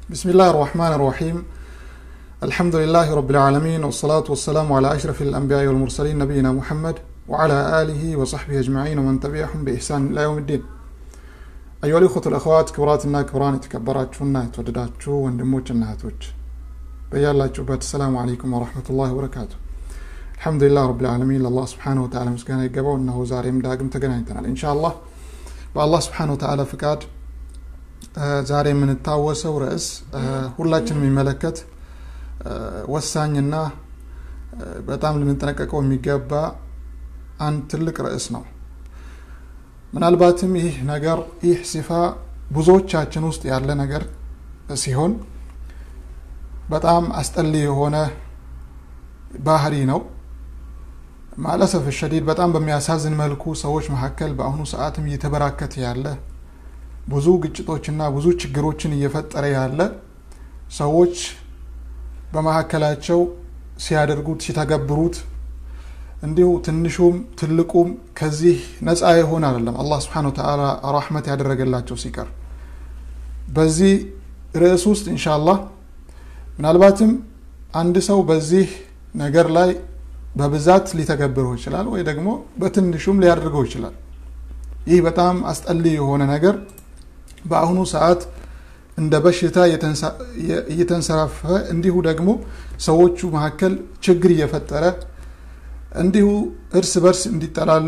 بسم الله الرحمن الرحيم الحمد لله رب العالمين والصلاة والسلام على أشرف الأنبياء والمرسلين نبينا محمد وعلى آله وصحبه أجمعين ومن تبعهم بإحسان إلى يوم الدين أيها الأخوة الأخوات كبراتنا كبران የተከበራችሁና የተወደዳችሁ ወንድሞችና እህቶች በያላችሁበት ሰላም አለይኩም ወረሕመቱላሂ ወበረካቱ አልሐምዱሊላህ ረብል ዓለሚን ለአላህ ስብሓነ ወተዓላ ምስጋና ይገባው እነሆ ዛሬም ዳግም ተገናኝተናል ኢንሻአላህ በአላህ ስብሓነ ወተዓላ ፍቃድ ዛሬ የምንታወሰው ርዕስ ሁላችን የሚመለከት ወሳኝና በጣም ልንጠነቀቀው የሚገባ አንድ ትልቅ ርዕስ ነው ምናልባትም ይህ ነገር ይህ ሲፋ ብዙዎቻችን ውስጥ ያለ ነገር ሲሆን በጣም አስጠሊ የሆነ ባህሪ ነው ማለሰፍ ሸዲድ በጣም በሚያሳዝን መልኩ ሰዎች መካከል በአሁኑ ሰዓትም እየተበራከተ ያለ ብዙ ግጭቶችና ብዙ ችግሮችን እየፈጠረ ያለ ሰዎች በመካከላቸው ሲያደርጉት ሲተገብሩት እንዲሁ ትንሹም ትልቁም ከዚህ ነፃ የሆነ አይደለም አላህ ስብሓን ወተዓላ ራሕመት ያደረገላቸው ሲቀር በዚህ ርዕስ ውስጥ ኢንሻአላህ ምናልባትም አንድ ሰው በዚህ ነገር ላይ በብዛት ሊተገብረው ይችላል ወይ ደግሞ በትንሹም ሊያደርገው ይችላል ይህ በጣም አስጠሊ የሆነ ነገር በአሁኑ ሰዓት እንደ በሽታ እየተንሰራፈ እንዲሁ ደግሞ ሰዎቹ መካከል ችግር እየፈጠረ እንዲሁ እርስ በርስ እንዲጠላሉ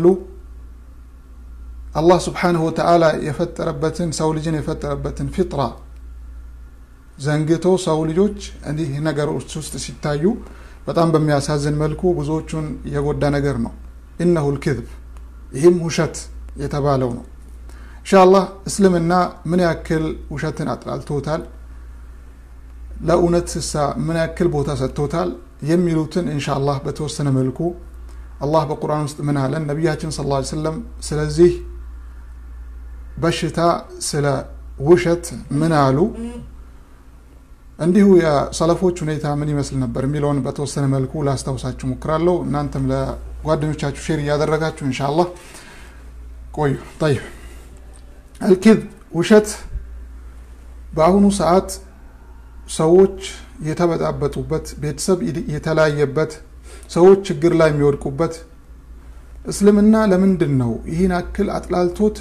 አላህ ስብሓንሁ ወተዓላ የፈጠረበትን ሰው ልጅን የፈጠረበትን ፊጥራ ዘንግቶ ሰው ልጆች እንዲህ ነገሮች ውስጥ ሲታዩ በጣም በሚያሳዝን መልኩ ብዙዎቹን የጎዳ ነገር ነው ኢነሁ ልክذብ ይህም ውሸት የተባለው ነው ኢንሻአላህ እስልምና ምን ያክል ውሸትን አጥላልቶታል ለእውነት ስሳ ምን ያክል ቦታ ሰጥቶታል የሚሉትን ኢንሻአላህ በተወሰነ መልኩ አላህ በቁርአን ውስጥ ምን አለን ነቢያችን ስ ላ ሰለም ስለዚህ በሽታ ስለ ውሸት ምን አሉ እንዲሁ የሰለፎች ሁኔታ ምን ይመስል ነበር የሚለውን በተወሰነ መልኩ ላስታውሳችሁ ሞክራለሁ እናንተም ለጓደኞቻችሁ ሼር እያደረጋችሁ ኢንሻአላህ ቆዩ ጠይብ አልኪዝ ውሸት በአሁኑ ሰዓት ሰዎች የተበጣበጡበት ቤተሰብ የተለያየበት ሰዎች ችግር ላይ የሚወድቁበት እስልምና ለምንድን ነው ይህን አክል አጥላልቶት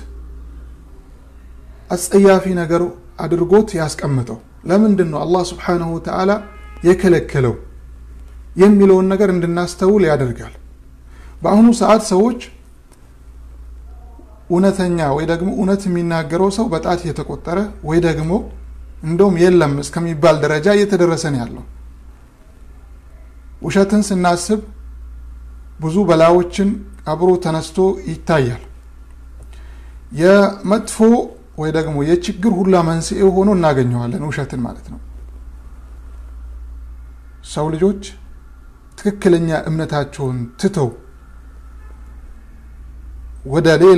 አስጸያፊ ነገር አድርጎት ያስቀምጠው ለምንድን ነው አላህ ስብሓንሁ ወተዓላ የከለከለው የሚለውን ነገር እንድናስተውል ያደርጋል በአሁኑ ሰዓት ሰዎች እውነተኛ ወይ ደግሞ እውነት የሚናገረው ሰው በጣት እየተቆጠረ ወይ ደግሞ እንደውም የለም እስከሚባል ደረጃ እየተደረሰ ነው ያለው ውሸትን ስናስብ ብዙ በላዎችን አብሮ ተነስቶ ይታያል የመጥፎ ወይ ደግሞ የችግር ሁላ መንስኤ ሆኖ እናገኘዋለን ውሸትን ማለት ነው ሰው ልጆች ትክክለኛ እምነታቸውን ትተው ወደ ሌላ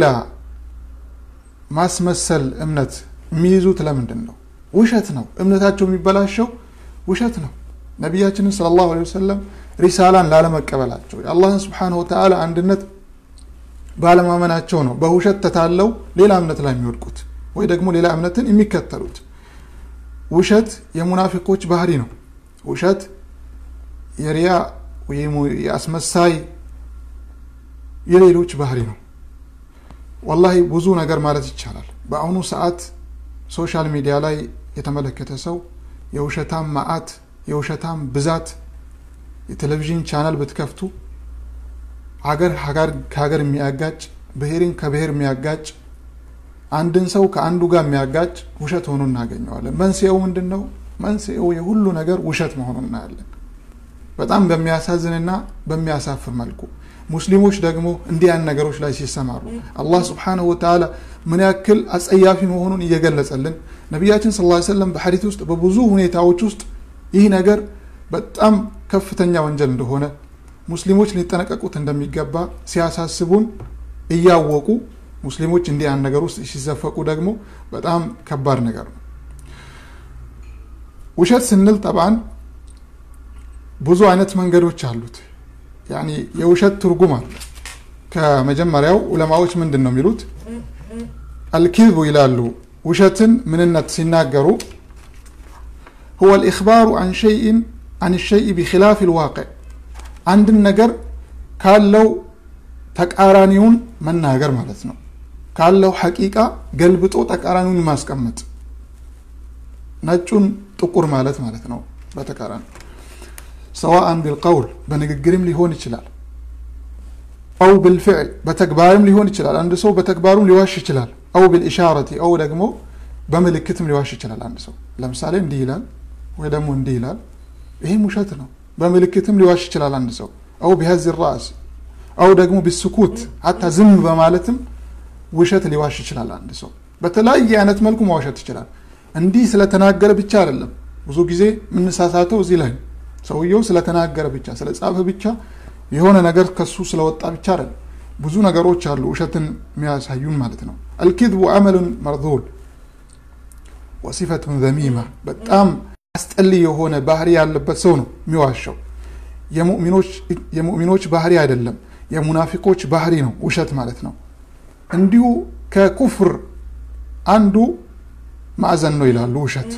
ማስመሰል እምነት የሚይዙት ለምንድን ነው ውሸት ነው እምነታቸው የሚበላሸው ውሸት ነው ነቢያችንን ስለ ላሁ ወሰለም ሪሳላን ላለመቀበላቸው የአላህን ስብሓን ወተዓላ አንድነት ባለማመናቸው ነው በውሸት ተታለው ሌላ እምነት ላይ የሚወድቁት ወይ ደግሞ ሌላ እምነትን የሚከተሉት ውሸት የሙናፊቆች ባህሪ ነው ውሸት የሪያ ወይም የአስመሳይ የሌሎች ባህሪ ነው ወላሂ ብዙ ነገር ማለት ይቻላል በአሁኑ ሰዓት ሶሻል ሚዲያ ላይ የተመለከተ ሰው የውሸታም ማአት የውሸታም ብዛት የቴሌቪዥን ቻናል ብትከፍቱ ሀገር ከሀገር የሚያጋጭ ብሔርን ከብሔር የሚያጋጭ አንድን ሰው ከአንዱ ጋር የሚያጋጭ ውሸት ሆኖ እናገኘዋለን መንስኤው ምንድን ነው መንስኤው የሁሉ ነገር ውሸት መሆኑ እናያለን በጣም በሚያሳዝንና በሚያሳፍር መልኩ ሙስሊሞች ደግሞ እንዲህ ያን ነገሮች ላይ ሲሰማሩ አላህ ስብሓንሁ ወተዓላ ምን ያክል አጸያፊ መሆኑን እየገለጸልን ነቢያችን ስ ሰለም በሐዲት ውስጥ በብዙ ሁኔታዎች ውስጥ ይህ ነገር በጣም ከፍተኛ ወንጀል እንደሆነ ሙስሊሞች ሊጠነቀቁት እንደሚገባ ሲያሳስቡን እያወቁ ሙስሊሞች እንዲህ ያን ነገር ውስጥ ሲዘፈቁ ደግሞ በጣም ከባድ ነገር ነው ውሸት ስንል ጠብአን ብዙ አይነት መንገዶች አሉት ያኒ የውሸት ትርጉም አለ ከመጀመሪያው ዑለማዎች ምንድን ነው የሚሉት አልኪዝቡ ይላሉ ውሸትን ምንነት ሲናገሩ هو الإخبار عن شيء عن الشيء بخلاف الواقع አንድን ነገር ካለው ተቃራኒውን መናገር ማለት ነው ካለው ሐቂቃ ገልብጦ ተቃራኒውን ማስቀመጥ ነጩን ጥቁር ማለት ማለት ነው በተቃራኒ ሰዋአን ቢልቀውል በንግግርም ሊሆን ይችላል አው ብልፍዕል በተግባርም ሊሆን ይችላል አንድ ሰው በተግባሩም ሊዋሽ ይችላል አው ብልኢሻረቲ አው ደግሞ በምልክትም ሊዋሽ ይችላል አንድ ሰው ለምሳሌ እንዲህ ይላል ወይ ደግሞ እንዲህ ይላል ይህም ውሸት ነው በምልክትም ሊዋሽ ይችላል አንድ ሰው አው ቢሀዝ ራስ አው ደግሞ ቢስኩት ሀታ ዝም በማለትም ውሸት ሊዋሽ ይችላል አንድ ሰው በተለያየ አይነት መልኩ ማዋሸት ይችላል እንዲህ ስለተናገረ ብቻ አይደለም ብዙ ጊዜ የምንሳሳተው እዚህ ላይ ሰውየው ስለተናገረ ብቻ ስለጻፈ ብቻ የሆነ ነገር ከሱ ስለወጣ ብቻ አይደለም ብዙ ነገሮች አሉ ውሸትን የሚያሳዩን ማለት ነው አልኪዝቡ አመሉን መርዙል ወሲፈቱን ዘሚማ በጣም አስጠሊ የሆነ ባህሪ ያለበት ሰው ነው የሚዋሸው የሙእሚኖች ባህሪ አይደለም የሙናፊቆች ባህሪ ነው ውሸት ማለት ነው እንዲሁ ከኩፍር አንዱ ማዕዘን ነው ይላሉ ውሸት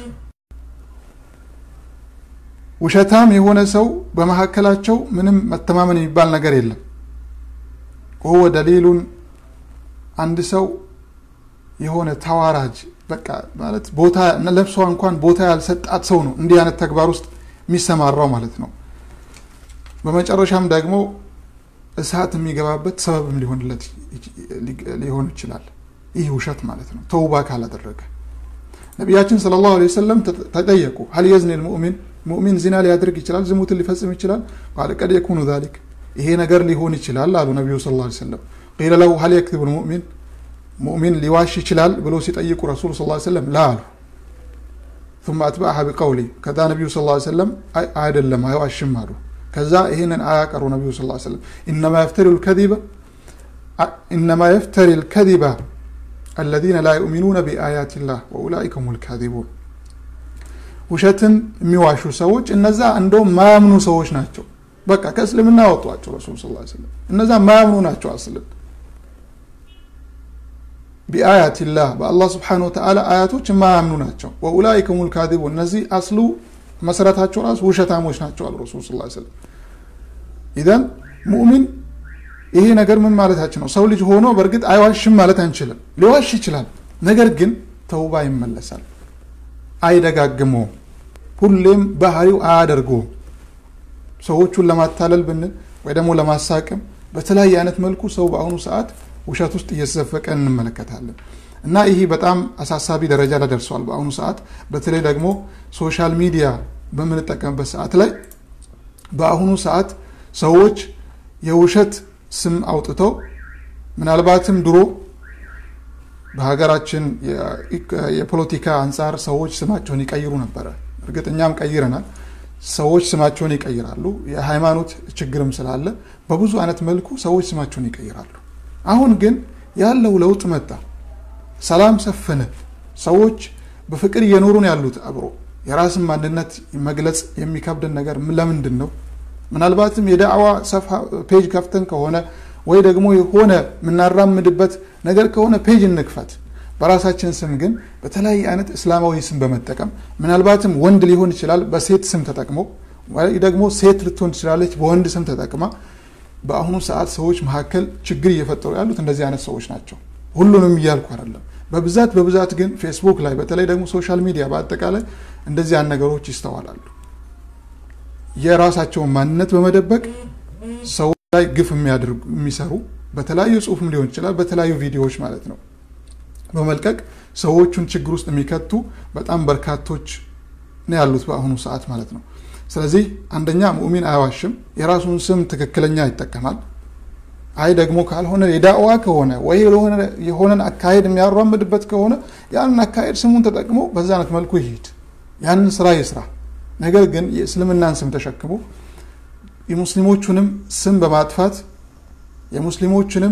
ውሸታም የሆነ ሰው በመካከላቸው ምንም መተማመን የሚባል ነገር የለም ወወ ደሊሉን አንድ ሰው የሆነ ተዋራጅ በቃ ማለት ቦታ ለብሷ እንኳን ቦታ ያልሰጣት ሰው ነው እንዲህ አይነት ተግባር ውስጥ የሚሰማራው ማለት ነው በመጨረሻም ደግሞ እሳት የሚገባበት ሰበብም ሊሆንለት ሊሆን ይችላል ይህ ውሸት ማለት ነው ተውባ ካላደረገ ነቢያችን ስለ ላሁ ወሰለም ተጠየቁ ሀል የዝኒ ልሙእሚን ሙእሚን ዚና ሊያደርግ ይችላል ዝሙትን ሊፈጽም ይችላል ቃል ቀድ የኩኑ ዛሊክ ይሄ ነገር ሊሆን ይችላል አሉ ነቢዩ ስ ላ ሰለም ቂለ ለሁ ሀል የክትቡ ልሙእሚን ሙእሚን ሊዋሽ ይችላል ብሎ ሲጠይቁ ረሱሉ ስ ሰለም ላ አሉ ثم أتبعها بقولي ከዛ ነቢዩ ስ ሰለም አይደለም አይዋሽም አሉ ከዛ ይህንን አያቀሩ ነቢዩ ስ ሰለም ኢነማ የፍተሪ ልከዚበ ኢነማ የፍተሪ ልከዚበ الذين لا يؤمنون بآيات الله وأولئك هم الكاذبون ውሸትን የሚዋሹ ሰዎች እነዛ እንደውም ማያምኑ ሰዎች ናቸው በቃ ከእስልምና ወጧቸው ረሱል ስ ስለም እነዛ ማያምኑ ናቸው አስልን ቢአያትላህ በአላህ ስብሓን ወተላ አያቶች የማያምኑ ናቸው ወኡላይከ ሁም ልካዚቡ እነዚህ አስሉ መሰረታቸው ራሱ ውሸታሞች ናቸው አሉ ረሱል ስ ስለም ኢዘን ሙእሚን ይሄ ነገር ምን ማለታችን ነው ሰው ልጅ ሆኖ በእርግጥ አይዋሽም ማለት አንችልም ሊዋሽ ይችላል ነገር ግን ተውባ ይመለሳል አይደጋግመውም ሁሌም ባህሪው አያደርገውም ሰዎቹን ለማታለል ብንል ወይ ደግሞ ለማሳቅም በተለያየ አይነት መልኩ ሰው በአሁኑ ሰዓት ውሸት ውስጥ እየተዘፈቀ እንመለከታለን እና ይህ በጣም አሳሳቢ ደረጃ ላይ ደርሷል በአሁኑ ሰዓት በተለይ ደግሞ ሶሻል ሚዲያ በምንጠቀምበት ሰዓት ላይ በአሁኑ ሰዓት ሰዎች የውሸት ስም አውጥተው ምናልባትም ድሮ በሀገራችን የፖለቲካ አንጻር ሰዎች ስማቸውን ይቀይሩ ነበረ እርግጥ እኛም ቀይረናል ሰዎች ስማቸውን ይቀይራሉ የሃይማኖት ችግርም ስላለ በብዙ አይነት መልኩ ሰዎች ስማቸውን ይቀይራሉ አሁን ግን ያለው ለውጥ መጣ ሰላም ሰፈነ ሰዎች በፍቅር እየኖሩ ነው ያሉት አብሮ የራስን ማንነት መግለጽ የሚከብድን ነገር ለምንድን ነው ምናልባትም የዳዕዋ ፔጅ ከፍተን ከሆነ ወይ ደግሞ የሆነ የምናራምድበት ነገር ከሆነ ፔጅ እንክፈት በራሳችን ስም ግን በተለያየ አይነት እስላማዊ ስም በመጠቀም ምናልባትም ወንድ ሊሆን ይችላል በሴት ስም ተጠቅሞ ወይ ደግሞ ሴት ልትሆን ትችላለች በወንድ ስም ተጠቅማ በአሁኑ ሰዓት ሰዎች መካከል ችግር እየፈጠሩ ያሉት እንደዚህ አይነት ሰዎች ናቸው ሁሉንም እያልኩ አይደለም በብዛት በብዛት ግን ፌስቡክ ላይ በተለይ ደግሞ ሶሻል ሚዲያ በአጠቃላይ እንደዚህ አይነት ነገሮች ይስተዋላሉ የራሳቸውን ማንነት በመደበቅ ሰዎች ላይ ግፍ የሚሰሩ በተለያዩ ጽሁፍም ሊሆን ይችላል በተለያዩ ቪዲዮዎች ማለት ነው በመልቀቅ ሰዎቹን ችግር ውስጥ የሚከቱ በጣም በርካቶች ነው ያሉት በአሁኑ ሰዓት ማለት ነው ስለዚህ አንደኛ ሙእሚን አያዋሽም የራሱን ስም ትክክለኛ ይጠቀማል አይ ደግሞ ካልሆነ የዳዕዋ ከሆነ ወይ የሆነን አካሄድ የሚያራምድበት ከሆነ ያንን አካሄድ ስሙን ተጠቅሞ በዛ አይነት መልኩ ይሄድ ያንን ስራ ይስራ ነገር ግን የእስልምናን ስም ተሸክሞ የሙስሊሞቹንም ስም በማጥፋት የሙስሊሞችንም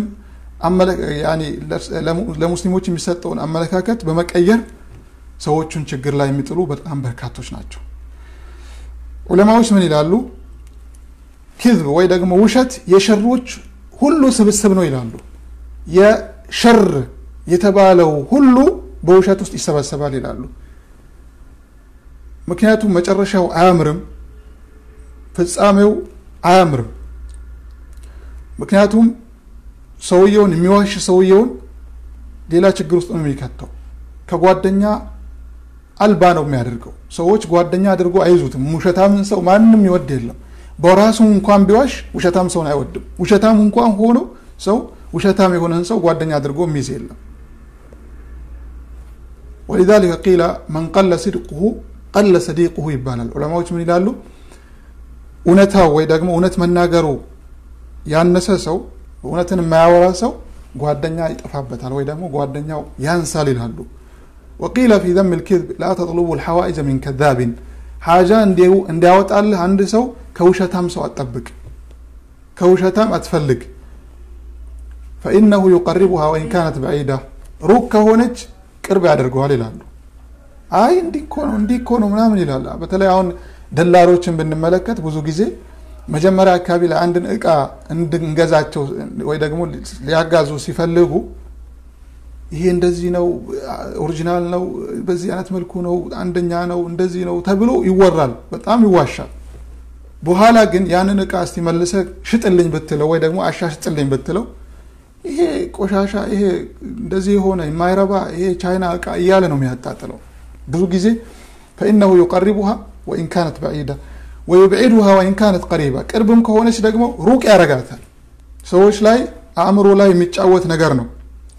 ለሙስሊሞች የሚሰጠውን አመለካከት በመቀየር ሰዎቹን ችግር ላይ የሚጥሉ በጣም በርካቶች ናቸው ዑለማዎች ምን ይላሉ ኪዝብ ወይ ደግሞ ውሸት የሸሮች ሁሉ ስብስብ ነው ይላሉ የሸር የተባለው ሁሉ በውሸት ውስጥ ይሰበሰባል ይላሉ ምክንያቱም መጨረሻው አያምርም፣ ፍጻሜው አያምርም። ምክንያቱም ሰውየውን የሚዋሽ ሰውየውን ሌላ ችግር ውስጥ ነው የሚከተው። ከጓደኛ አልባ ነው የሚያደርገው። ሰዎች ጓደኛ አድርጎ አይዙትም። ውሸታምን ሰው ማንም ይወድ የለም። በራሱ እንኳን ቢዋሽ ውሸታም ሰውን አይወድም። ውሸታም እንኳን ሆኖ ሰው ውሸታም የሆነን ሰው ጓደኛ አድርጎ የሚይዝ የለም። ወሊዛሊከ ቂለ መን ቀለ ሲድቁሁ ቀለ ሰዲቁሁ ይባላል። ዑለማዎች ምን ይላሉ? እውነታው ወይ ደግሞ እውነት መናገሩ ያነሰ ሰው እውነትን የማያወራ ሰው ጓደኛ ይጠፋበታል ወይ ደግሞ ጓደኛው ያንሳል ይላሉ። ወቂለ ፊ ዘም ልክዝብ ላ ተጥሉቡ ልሐዋኢጀ ሚን ከዛቢን ሓጃ እንዲያወጣልህ አንድ ሰው ከውሸታም ሰው አጠብቅ፣ ከውሸታም አትፈልግ። ፈኢነሁ ዩቀሪቡሃ ወኢን ካነት በዒዳ ሩቅ ከሆነች ቅርብ ያደርገዋል ይላሉ። አይ እንዲህ እኮ ነው እንዲህ እኮ ነው ምናምን ይላል። በተለይ አሁን ደላሎችን ብንመለከት ብዙ ጊዜ መጀመሪያ አካባቢ ላይ አንድን እቃ እንድንገዛቸው ወይ ደግሞ ሊያጋዙ ሲፈልጉ ይሄ እንደዚህ ነው፣ ኦሪጂናል ነው፣ በዚህ አይነት መልኩ ነው፣ አንደኛ ነው፣ እንደዚህ ነው ተብሎ ይወራል። በጣም ይዋሻል። በኋላ ግን ያንን እቃ እስቲ መልሰህ ሽጥልኝ ብትለው ወይ ደግሞ አሻሽጥልኝ ብትለው ይሄ ቆሻሻ፣ ይሄ እንደዚህ የሆነ የማይረባ ይሄ ቻይና እቃ እያለ ነው የሚያጣጥለው። ብዙ ጊዜ ፈኢነሁ ዩቀሪቡሃ ወኢን ካነት በዒዳ ወዩብዒዱሃ ወኢን ካነት ቀሪባ ቅርብም ከሆነች ደግሞ ሩቅ ያረጋታል። ሰዎች ላይ አእምሮ ላይ የሚጫወት ነገር ነው።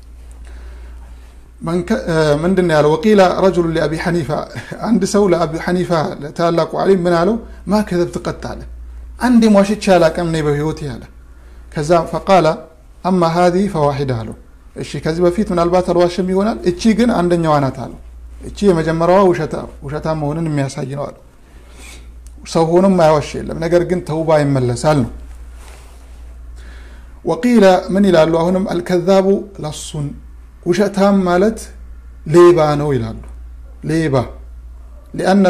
ምንድን ነው ያለው? ወቂላ ረጁሉ ሊአቢ ሐኒፋ አንድ ሰው ለአቢ ሐኒፋ ለታላቁ ዓሊም ምን አለው? ማ ከዘብት ቀጥ አለ አንድ ሟሽቼ አላቅም እኔ በህይወት ያለ ከዛ ፈቃላ አማ ሀዚህ ፈዋሒዳ አለው። እሺ ከዚህ በፊት ምናልባት አልዋሽም ይሆናል፣ እቺ ግን አንደኛዋ ናት አለው። እቺ የመጀመሪያዋ ውሸታ መሆንን የሚያሳይ ነው አለው። ሰው ሆኖም ማያዋሽ የለም፣ ነገር ግን ተውባ ይመለሳል ነው። ወቂለ ምን ይላሉ? አሁንም አልከዛቡ ለሱን ውሸታም ማለት ሌባ ነው ይላሉ። ሌባ ሊአነ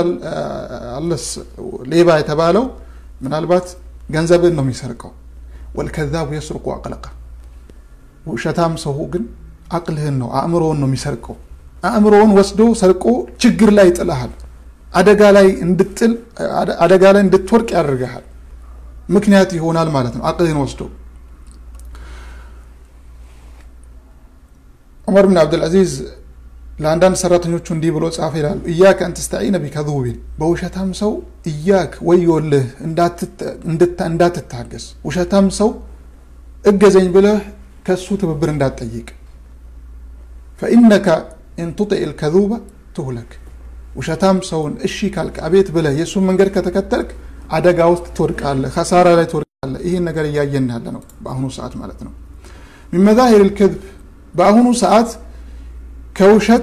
ሌባ የተባለው ምናልባት ገንዘብን ነው የሚሰርቀው። ወልከዛቡ የስርቁ አቅለቃ ውሸታም ሰው ግን አቅልህን ነው አእምሮውን ነው የሚሰርቀው። አእምሮውን ወስዶ ሰርቆ ችግር ላይ ይጥልሃል። አደጋ ላይ እንድጥል አደጋ ላይ እንድትወርቅ ያደርግሃል። ምክንያት ይሆናል ማለት ነው አቅልህን ወስዶ ዑመር ብን አብዱልዓዚዝ ለአንዳንድ ሰራተኞቹ እንዲህ ብሎ ጻፈ ይላሉ። እያከ አን ተስተዒነ ቢከዙቢን በውሸታም ሰው እያክ ወዮልህ እንዳትታገስ። ውሸታም ሰው እገዘኝ ብለህ ከሱ ትብብር እንዳትጠይቅ። ፈኢነከ ኢን ቱጢዕ ልከዙበ ትሁለክ። ውሸታም ሰውን እሺ ካልክ አቤት ብለህ የእሱን መንገድ ከተከተልክ አደጋ ውስጥ ትወድቃለህ፣ ከሳራ ላይ ትወድቃለህ። ይህን ነገር እያየን ያለ ነው በአሁኑ ሰዓት ማለት ነው። ሚን መዛሂር ልክዝብ በአሁኑ ሰዓት ከውሸት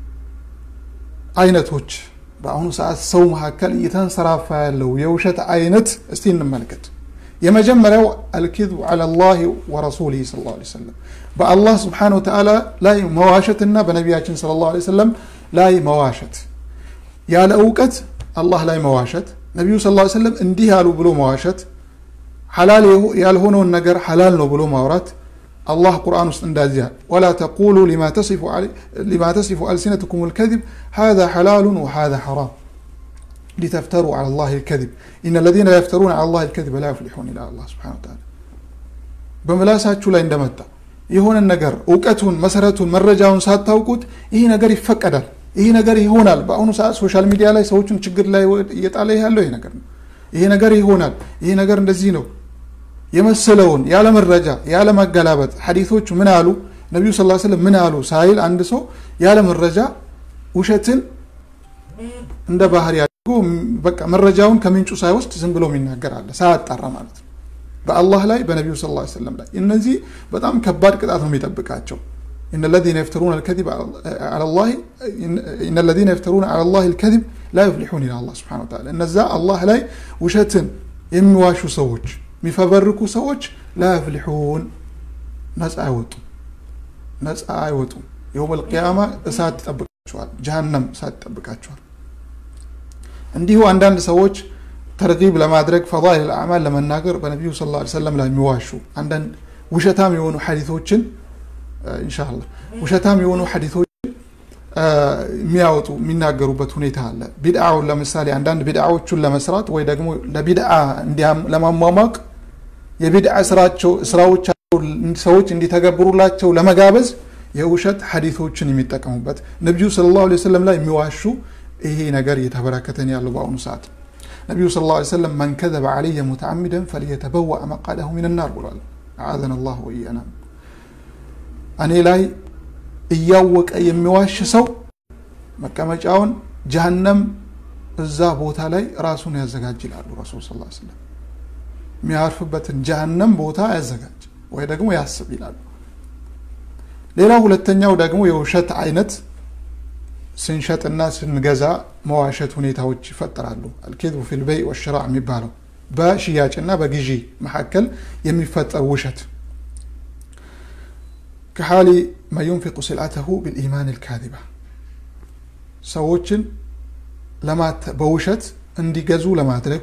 አይነቶች በአሁኑ ሰዓት ሰው መካከል እየተንሰራፋ ያለው የውሸት አይነት እስቲ እንመልከት። የመጀመሪያው አልኪዝቡ ዐላ ላህ ወረሱሊህ ሰለላሁ ዐለይሂ ወሰለም በአላህ ስብሓነሁ ወተዓላ ላይ መዋሸትና በነቢያችን ሰለላሁ ዐለይሂ ወሰለም ላይ መዋሸት፣ ያለ እውቀት አላህ ላይ መዋሸት፣ ነቢዩ ሰለላሁ ዐለይሂ ወሰለም እንዲህ ያሉ ብሎ መዋሸት፣ ሐላል ያልሆነውን ነገር ሐላል ነው ብሎ ማውራት አላህ ቁርአን ውስጥ እንዳዚያ ወላ ተቁሉ ሊማ ተሲፉ አልሲነትኩም ልከዚብ ሃዛ ሐላሉን ወሃዛ ሐራም ሊተፍተሩ ዐላ ላህ ልከዚብ ኢነ ለዚነ የፍተሩን ዐላ ላህ ልከዚብ ላ ዩፍሊሑን ይላል አላህ ሱብሓነሁ ወተዓላ። በምላሳችሁ ላይ እንደመጣ የሆነን ነገር እውቀቱን፣ መሰረቱን፣ መረጃውን ሳታውቁት ይህ ነገር ይፈቀዳል፣ ይህ ነገር ይሆናል። በአሁኑ ሰዓት ሶሻል ሚዲያ ላይ ሰዎችን ችግር ላይ እየጣለ ያለው ይህ ነገር ነው። ይሄ ነገር ይሆናል፣ ይህ ነገር እንደዚህ ነው የመሰለውን ያለ መረጃ ያለ ማገላበጥ ሐዲቶቹ ምን አሉ ነቢዩ ስ ስለም ምን አሉ ሳይል አንድ ሰው ያለ መረጃ ውሸትን እንደ ባህሪ አድርጎ በቃ መረጃውን ከምንጩ ሳይወስድ ዝም ብሎ የሚናገር አለ ሳያጣራ ማለት ነው በአላህ ላይ በነቢዩ ስ ሰለም ላይ እነዚህ በጣም ከባድ ቅጣት ነው የሚጠብቃቸው إن الذين يفترون الكذب على الله إن الذين يفترون على الله الكذب لا يفلحون إلى الله سبحانه وتعالى እነዛ አላህ ላይ ውሸትን የሚዋሹ ሰዎች የሚፈበርኩ ሰዎች ላ የፍሊሑን ነፃ አይወጡም ነፃ አይወጡም የውም ልቅያማ እሳት ይጠብቃቸዋል ጀሃነም እሳት ይጠብቃቸዋል እንዲሁ አንዳንድ ሰዎች ተርጊብ ለማድረግ ፈዳኢል አዕማል ለመናገር በነቢዩ ስ ላ ሰለም ላይ የሚዋሹ አንዳንድ ውሸታም የሆኑ ሐዲቶችን ኢንሻአላህ ውሸታም የሆኑ ሐዲቶችን የሚያወጡ የሚናገሩበት ሁኔታ አለ። ቢድዓውን ለምሳሌ አንዳንድ ቢድዓዎቹን ለመስራት ወይ ደግሞ ለቢድዓ ለማሟሟቅ የቢድዓ ስራዎች ሰዎች እንዲተገብሩላቸው ለመጋበዝ የውሸት ሐዲቶችን የሚጠቀሙበት ነቢዩ ሰለላሁ ዐለይሂ ወሰለም ላይ የሚዋሹ ይሄ ነገር እየተበራከተን ያለው በአሁኑ ሰዓት ነቢዩ ሰለላሁ ዐለይሂ ወሰለም መን ከዘበ ዐለየ ሙተዓሚደን ፈልየተበወአ መቃደሁ ሚነናር ብሏል። አዓዘነ ላሁ ወኢያና እኔ ላይ እያወቀ የሚዋሽ ሰው መቀመጫውን ጀሀነም እዛ ቦታ ላይ ራሱን ያዘጋጅ ይላሉ ረሱል ስ ስለም የሚያርፍበትን ጀሀነም ቦታ ያዘጋጅ ወይ ደግሞ ያስብ ይላሉ። ሌላው ሁለተኛው ደግሞ የውሸት አይነት ስንሸጥና ስንገዛ መዋሸት ሁኔታዎች ይፈጠራሉ። አልኬዝቡ ፊል በይ ወሽራ የሚባለው በሽያጭና በግዢ መካከል የሚፈጠር ውሸት ከሓሊ መን ዩንፊቁ ስልዓተሁ ብልኢማን ልካዚባ ሰዎችን በውሸት እንዲገዙ ለማድረግ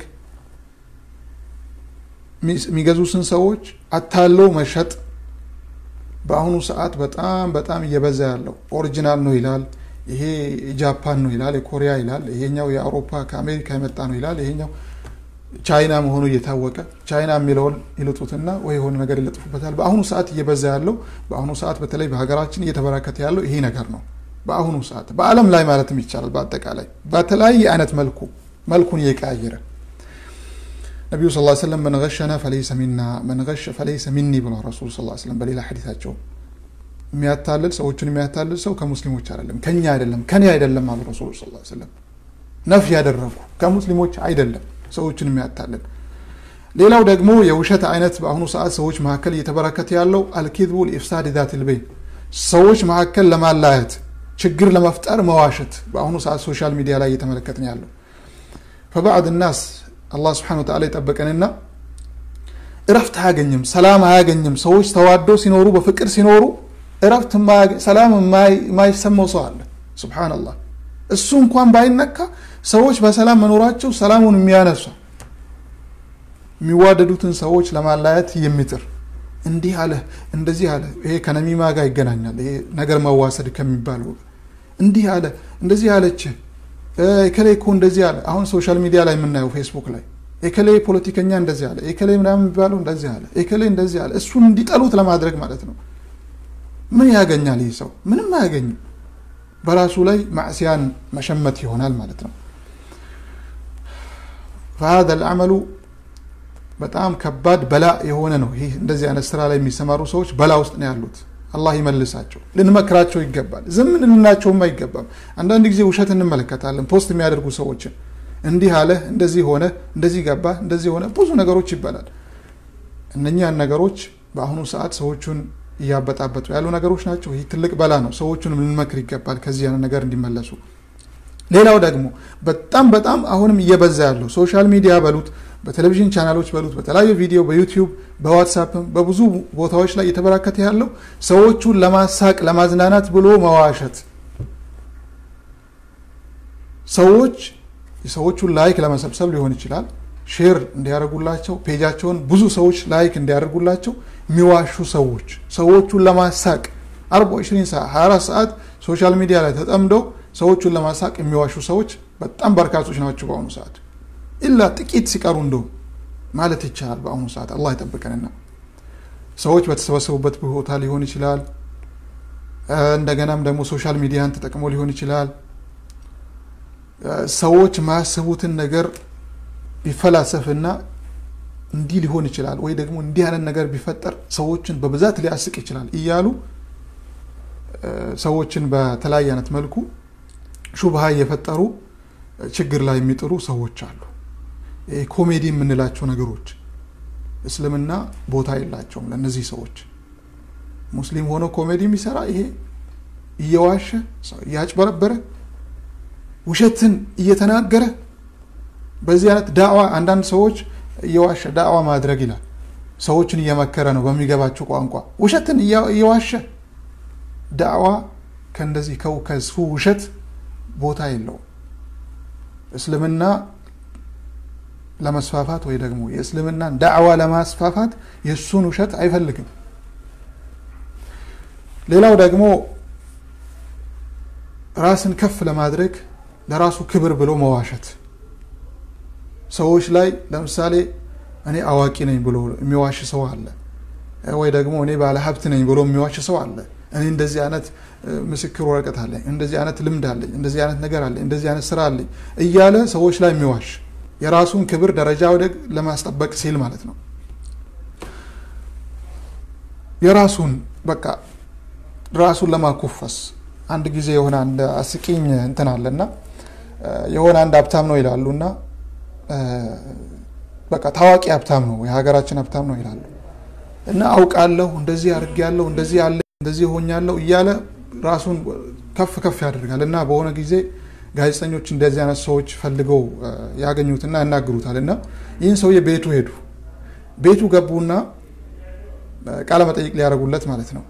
የሚገዙትን ሰዎች አታለው መሸጥ በአሁኑ ሰዓት በጣም በጣም እየበዛ ያለው ኦሪጂናል ነው ይላል፣ ይሄ ጃፓን ነው ይላል፣ የኮሪያ ይላል፣ ይሄኛው የአውሮፓ ከአሜሪካ የመጣ ነው ይላል፣ ይሄኛው ቻይና መሆኑ እየታወቀ ቻይና የሚለውን ይልጡትና ወይ የሆነ ነገር ይለጥፉበታል። በአሁኑ ሰዓት እየበዛ ያለው በአሁኑ ሰዓት በተለይ በሀገራችን እየተበራከተ ያለው ይሄ ነገር ነው። በአሁኑ ሰዓት በዓለም ላይ ማለትም ይቻላል በአጠቃላይ በተለያየ አይነት መልኩ መልኩን እየቀያየረ ነቢዩ ስ ሰለም መን ገሸና ፈለይሰ ሚና መን ገሸ ፈለይሰ ሚኒ ብሏል ረሱል ስ ሰለም በሌላ ሐዲታቸው የሚያታልል ሰዎችን የሚያታልል ሰው ከሙስሊሞች አይደለም ከኛ አይደለም ከኔ አይደለም አሉ ረሱል ስ ሰለም ነፍ ያደረጉ ከሙስሊሞች አይደለም ሰዎችን የሚያታልል ሌላው ደግሞ የውሸት አይነት በአሁኑ ሰዓት ሰዎች መካከል እየተበረከተ ያለው አልኪዝቡ ልኢፍሳድ ዛት ልበይን ሰዎች መካከል ለማላየት ችግር ለመፍጠር መዋሸት በአሁኑ ሰዓት ሶሻል ሚዲያ ላይ እየተመለከትን ያለው ፈባዕድ ናስ አላህ ስብሓነ ወተዓላ ይጠበቀንና እረፍት አያገኝም፣ ሰላም አያገኝም። ሰዎች ተዋደው ሲኖሩ በፍቅር ሲኖሩ እረፍት ሰላም የማይሰማው ሰው አለ። ሱብሓነላህ እሱ እንኳን ባይነካ ሰዎች በሰላም መኖራቸው ሰላሙን የሚያነሷ የሚዋደዱትን ሰዎች ለማላየት የሚጥር እንዲህ አለ እንደዚህ አለ። ይሄ ከነሚማ ጋር ይገናኛል። ይሄ ነገር መዋሰድ ከሚባለው እንዲህ አለ እንደዚህ አለች ኤከሌ እኮ እንደዚህ አለ። አሁን ሶሻል ሚዲያ ላይ የምናየው ፌስቡክ ላይ ኤከሌ ፖለቲከኛ እንደዚህ አለ፣ ኤከሌ ምናምን የሚባለው እንደዚህ አለ፣ ኤከሌ እንደዚህ አለ። እሱን እንዲጠሉት ለማድረግ ማለት ነው። ምን ያገኛል ይህ ሰው? ምንም አያገኝም። በራሱ ላይ ማዕስያን መሸመት ይሆናል ማለት ነው። ፈሀዘ ልአመሉ በጣም ከባድ በላ የሆነ ነው። ይህ እንደዚህ አይነት ስራ ላይ የሚሰማሩ ሰዎች በላ ውስጥ ነው ያሉት። አላህ ይመልሳቸው። ልንመክራቸው ይገባል። ዝም ልንላቸውም አይገባም። አንዳንድ ጊዜ ውሸት እንመለከታለን። ፖስት የሚያደርጉ ሰዎችን እንዲህ አለ፣ እንደዚህ ሆነ፣ እንደዚህ ገባ፣ እንደዚህ ሆነ፣ ብዙ ነገሮች ይባላል። እነኛን ነገሮች በአሁኑ ሰዓት ሰዎቹን እያበጣበጡ ያሉ ነገሮች ናቸው። ይህ ትልቅ በላ ነው። ሰዎቹንም ልንመክር ይገባል ከዚህ አይነት ነገር እንዲመለሱ። ሌላው ደግሞ በጣም በጣም አሁንም እየበዛ ያለው ሶሻል ሚዲያ በሉት በቴሌቪዥን ቻናሎች በሉት በተለያዩ ቪዲዮ በዩቲዩብ በዋትሳፕም በብዙ ቦታዎች ላይ እየተበራከተ ያለው ሰዎቹን ለማሳቅ ለማዝናናት ብሎ መዋሸት ሰዎች የሰዎቹን ላይክ ለመሰብሰብ ሊሆን ይችላል ሼር እንዲያደርጉላቸው ፔጃቸውን ብዙ ሰዎች ላይክ እንዲያደርጉላቸው የሚዋሹ ሰዎች ሰዎቹን ለማሳቅ አርባ ኢሽሪን ሰዓት 24 ሰዓት ሶሻል ሚዲያ ላይ ተጠምደው ሰዎቹን ለማሳቅ የሚዋሹ ሰዎች በጣም በርካቶች ናቸው በአሁኑ ሰዓት ኢላ ጥቂት ሲቀሩ እንደው ማለት ይቻላል በአሁኑ ሰዓት አላህ ይጠብቀንና ሰዎች በተሰበሰቡበት ቦታ ሊሆን ይችላል እንደገናም ደግሞ ሶሻል ሚዲያን ተጠቅሞ ሊሆን ይችላል ሰዎች ማያስቡትን ነገር ቢፈላሰፍና እንዲህ ሊሆን ይችላል ወይ ደግሞ እንዲህ አይነት ነገር ቢፈጠር ሰዎችን በብዛት ሊያስቅ ይችላል እያሉ ሰዎችን በተለያየ አይነት መልኩ ሹብሃ እየፈጠሩ ችግር ላይ የሚጥሩ ሰዎች አሉ። ኮሜዲ የምንላቸው ነገሮች እስልምና ቦታ የላቸውም ለእነዚህ ሰዎች። ሙስሊም ሆኖ ኮሜዲ የሚሰራ ይሄ እየዋሸ እያጭበረበረ ውሸትን እየተናገረ በዚህ አይነት ዳዕዋ አንዳንድ ሰዎች እየዋሸ ዳዕዋ ማድረግ ይላል። ሰዎችን እየመከረ ነው በሚገባቸው ቋንቋ ውሸትን እየዋሸ ዳዕዋ ከእንደዚህ ከሱ ውሸት ቦታ የለውም። እስልምና ለመስፋፋት ወይ ደግሞ የእስልምናን ዳዕዋ ለማስፋፋት የእሱን ውሸት አይፈልግም። ሌላው ደግሞ ራስን ከፍ ለማድረግ ለራሱ ክብር ብሎ መዋሸት ሰዎች ላይ ለምሳሌ እኔ አዋቂ ነኝ ብሎ የሚዋሽ ሰው አለ ወይ ደግሞ እኔ ባለ ሀብት ነኝ ብሎ የሚዋሽ ሰው አለ እኔ እንደዚህ አይነት ምስክር ወረቀት አለኝ እንደዚህ አይነት ልምድ አለኝ እንደዚህ አይነት ነገር አለኝ እንደዚህ አይነት ስራ አለኝ እያለ ሰዎች ላይ የሚዋሽ የራሱን ክብር ደረጃ ወደ ለማስጠበቅ ሲል ማለት ነው የራሱን በቃ ራሱን ለማኮፈስ አንድ ጊዜ የሆነ አንድ አስቂኝ እንትን አለና የሆነ አንድ ሀብታም ነው ይላሉ እና በቃ ታዋቂ ሀብታም ነው የሀገራችን ሀብታም ነው ይላሉ እና አውቃለሁ እንደዚህ አድርጌያለሁ እንደዚህ አለ እንደዚህ ሆኛለሁ እያለ ራሱን ከፍ ከፍ ያደርጋል እና በሆነ ጊዜ ጋዜጠኞች እንደዚህ አይነት ሰዎች ፈልገው ያገኙትና ያናግሩታል እና ይህን ሰውዬ ቤቱ ሄዱ ቤቱ ገቡና ቃለ መጠይቅ ሊያደርጉለት ማለት ነው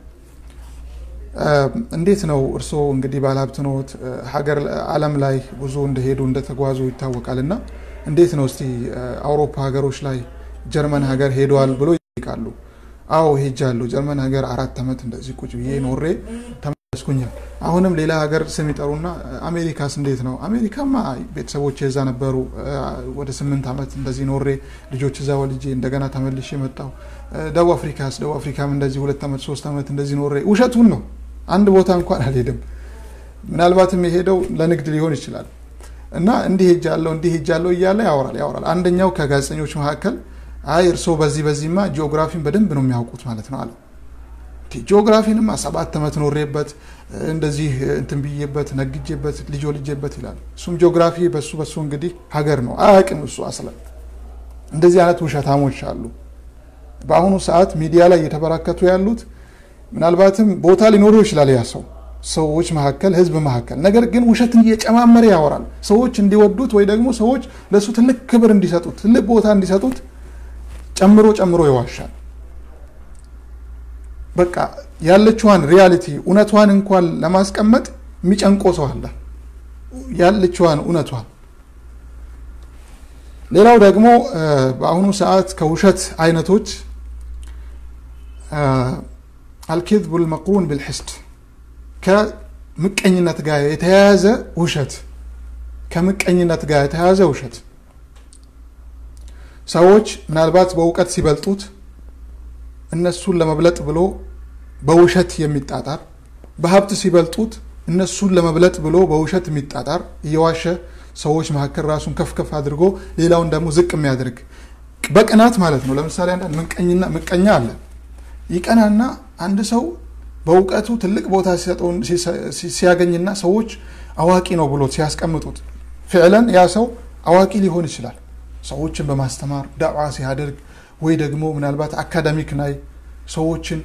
እንዴት ነው እርስዎ እንግዲህ ባለሀብት ኖት ሀገር አለም ላይ ብዙ እንደሄዱ እንደተጓዙ ይታወቃል እና እንዴት ነው እስቲ አውሮፓ ሀገሮች ላይ ጀርመን ሀገር ሄደዋል ብሎ ይጠይቃሉ አዎ ሄጃለሁ ጀርመን ሀገር አራት ዓመት እንደዚህ ቁጭ ብዬ ኖሬ ተመለስኩኛል አሁንም ሌላ ሀገር ስም ይጠሩና አሜሪካስ እንዴት ነው አሜሪካማ ቤተሰቦች የዛ ነበሩ ወደ ስምንት ዓመት እንደዚህ ኖሬ ልጆች እዛ ወልጄ እንደገና ተመልሼ መጣው ደቡብ አፍሪካስ ደቡብ አፍሪካም እንደዚህ ሁለት ዓመት ሶስት ዓመት እንደዚህ ኖሬ ውሸቱን ነው አንድ ቦታ እንኳን አልሄድም ምናልባትም የሄደው ለንግድ ሊሆን ይችላል እና እንዲህ ሄጃለሁ እንዲህ ሄጃለሁ እያለ ያወራል ያወራል አንደኛው ከጋዜጠኞች መካከል አይ እርስዎ በዚህ በዚህማ ጂኦግራፊን በደንብ ነው የሚያውቁት ማለት ነው አለ ጂኦግራፊንማ ሰባት ዓመት ኖሬበት እንደዚህ እንትን ብዬበት ነግጄበት ልጆ ልጄበት ይላል እሱም ጂኦግራፊ በሱ በሱ እንግዲህ ሀገር ነው አያውቅም እሱ አስለን እንደዚህ አይነት ውሸታሞች አሉ በአሁኑ ሰዓት ሚዲያ ላይ እየተበራከቱ ያሉት ምናልባትም ቦታ ሊኖረው ይችላል ያ ሰው ሰዎች መካከል ህዝብ መካከል ነገር ግን ውሸትን እየጨማመረ ያወራል ሰዎች እንዲወዱት ወይ ደግሞ ሰዎች ለእሱ ትልቅ ክብር እንዲሰጡት ትልቅ ቦታ እንዲሰጡት ጨምሮ ጨምሮ ይዋሻል በቃ ያለችዋን ሪያሊቲ እውነቷን እንኳን ለማስቀመጥ የሚጨንቆ ሰው አለ ያለችዋን እውነቷን ሌላው ደግሞ በአሁኑ ሰዓት ከውሸት አይነቶች አልኪዝቡ ልመቅሩን ብልሕስድ ከምቀኝነት ጋር የተያያዘ ውሸት ከምቀኝነት ጋር የተያያዘ ውሸት ሰዎች ምናልባት በእውቀት ሲበልጡት እነሱን ለመብለጥ ብሎ በውሸት የሚጣጣር በሀብት ሲበልጡት እነሱን ለመብለጥ ብሎ በውሸት የሚጣጣር እየዋሸ ሰዎች መካከል ራሱን ከፍ ከፍ አድርጎ ሌላውን ደግሞ ዝቅ የሚያደርግ በቅናት ማለት ነው ለምሳሌ አንዳንድ ምቀኛ አለ ይቀናና አንድ ሰው በእውቀቱ ትልቅ ቦታ ሲያገኝና ሰዎች አዋቂ ነው ብሎ ሲያስቀምጡት ፍዕለን ያ ሰው አዋቂ ሊሆን ይችላል ሰዎችን በማስተማር ዳዕዋ ሲያደርግ ወይ ደግሞ ምናልባት አካዳሚክ ላይ ሰዎችን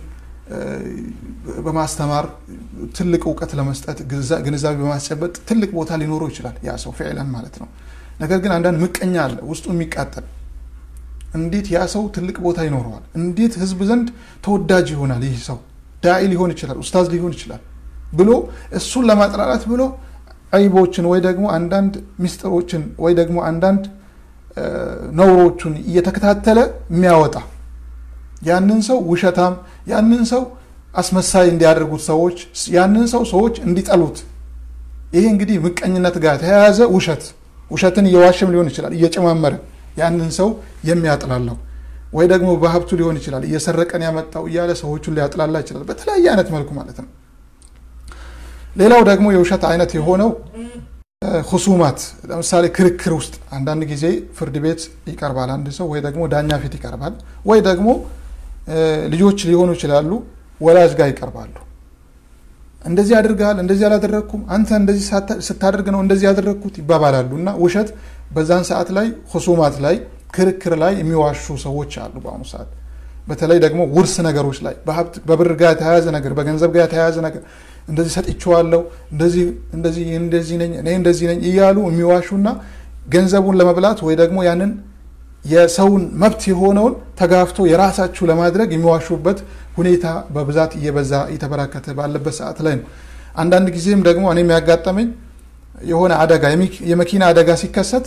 በማስተማር ትልቅ እውቀት ለመስጠት ግንዛቤ በማስጨበጥ ትልቅ ቦታ ሊኖረው ይችላል ያ ሰው ፍዕለን ማለት ነው ነገር ግን አንዳንድ ምቀኛ አለ ውስጡ የሚቃጠል እንዴት ያ ሰው ትልቅ ቦታ ይኖረዋል እንዴት ህዝብ ዘንድ ተወዳጅ ይሆናል ይህ ሰው ዳኢ ሊሆን ይችላል ኡስታዝ ሊሆን ይችላል ብሎ እሱን ለማጥራራት ብሎ አይቦችን ወይ ደግሞ አንዳንድ ሚስጥሮችን ወይ ደግሞ አንዳንድ ነውሮቹን እየተከታተለ የሚያወጣ ያንን ሰው ውሸታም ያንን ሰው አስመሳይ እንዲያደርጉት ሰዎች ያንን ሰው ሰዎች እንዲጠሉት ይሄ እንግዲህ ምቀኝነት ጋር ተያያዘ ውሸት ውሸትን እየዋሸም ሊሆን ይችላል እየጨማመረ ያንን ሰው የሚያጥላለው ወይ ደግሞ በሀብቱ ሊሆን ይችላል እየሰረቀን ያመጣው እያለ ሰዎቹን ሊያጥላላ ይችላል በተለያየ አይነት መልኩ ማለት ነው ሌላው ደግሞ የውሸት አይነት የሆነው ሁሱማት ለምሳሌ ክርክር ውስጥ አንዳንድ ጊዜ ፍርድ ቤት ይቀርባል አንድ ሰው ወይ ደግሞ ዳኛ ፊት ይቀርባል ወይ ደግሞ ልጆች ሊሆኑ ይችላሉ ወላጅ ጋር ይቀርባሉ እንደዚህ አድርገሃል እንደዚህ አላደረግኩም አንተ እንደዚህ ስታደርግ ነው እንደዚህ ያደረግኩት ይባባላሉ እና ውሸት በዛን ሰዓት ላይ ሁሱማት ላይ ክርክር ላይ የሚዋሹ ሰዎች አሉ በአሁኑ ሰዓት በተለይ ደግሞ ውርስ ነገሮች ላይ በሀብት በብር ጋር የተያያዘ ነገር በገንዘብ ጋር የተያያዘ ነገር እንደዚህ ሰጥቼዋለሁ እንደዚህ እንደዚህ እንደዚህ ነኝ እኔ እንደዚህ ነኝ እያሉ የሚዋሹና ገንዘቡን ለመብላት ወይ ደግሞ ያንን የሰውን መብት የሆነውን ተጋፍቶ የራሳችሁ ለማድረግ የሚዋሹበት ሁኔታ በብዛት እየበዛ እየተበራከተ ባለበት ሰዓት ላይ ነው አንዳንድ ጊዜም ደግሞ እኔ የሚያጋጠመኝ የሆነ አደጋ የመኪና አደጋ ሲከሰት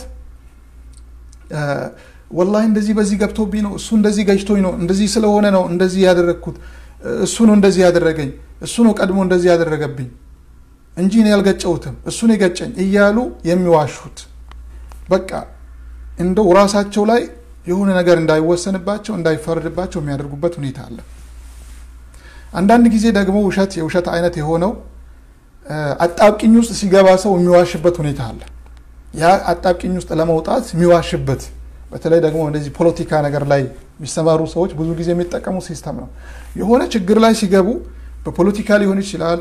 ወላሂ እንደዚህ በዚህ ገብቶብኝ ነው እሱ እንደዚህ ገጭቶኝ ነው እንደዚህ ስለሆነ ነው እንደዚህ ያደረግኩት እሱ ነው እንደዚህ ያደረገኝ እሱ ነው ቀድሞ እንደዚህ ያደረገብኝ እንጂ እኔ ያልገጨሁትም እሱን የገጨኝ እያሉ የሚዋሹት በቃ እንደው ራሳቸው ላይ የሆነ ነገር እንዳይወሰንባቸው እንዳይፈረድባቸው የሚያደርጉበት ሁኔታ አለ። አንዳንድ ጊዜ ደግሞ ውሸት የውሸት አይነት የሆነው አጣብቂኝ ውስጥ ሲገባ ሰው የሚዋሽበት ሁኔታ አለ። ያ አጣብቂኝ ውስጥ ለመውጣት የሚዋሽበት በተለይ ደግሞ እንደዚህ ፖለቲካ ነገር ላይ የሚሰማሩ ሰዎች ብዙ ጊዜ የሚጠቀሙ ሲስተም ነው። የሆነ ችግር ላይ ሲገቡ በፖለቲካ ሊሆን ይችላል፣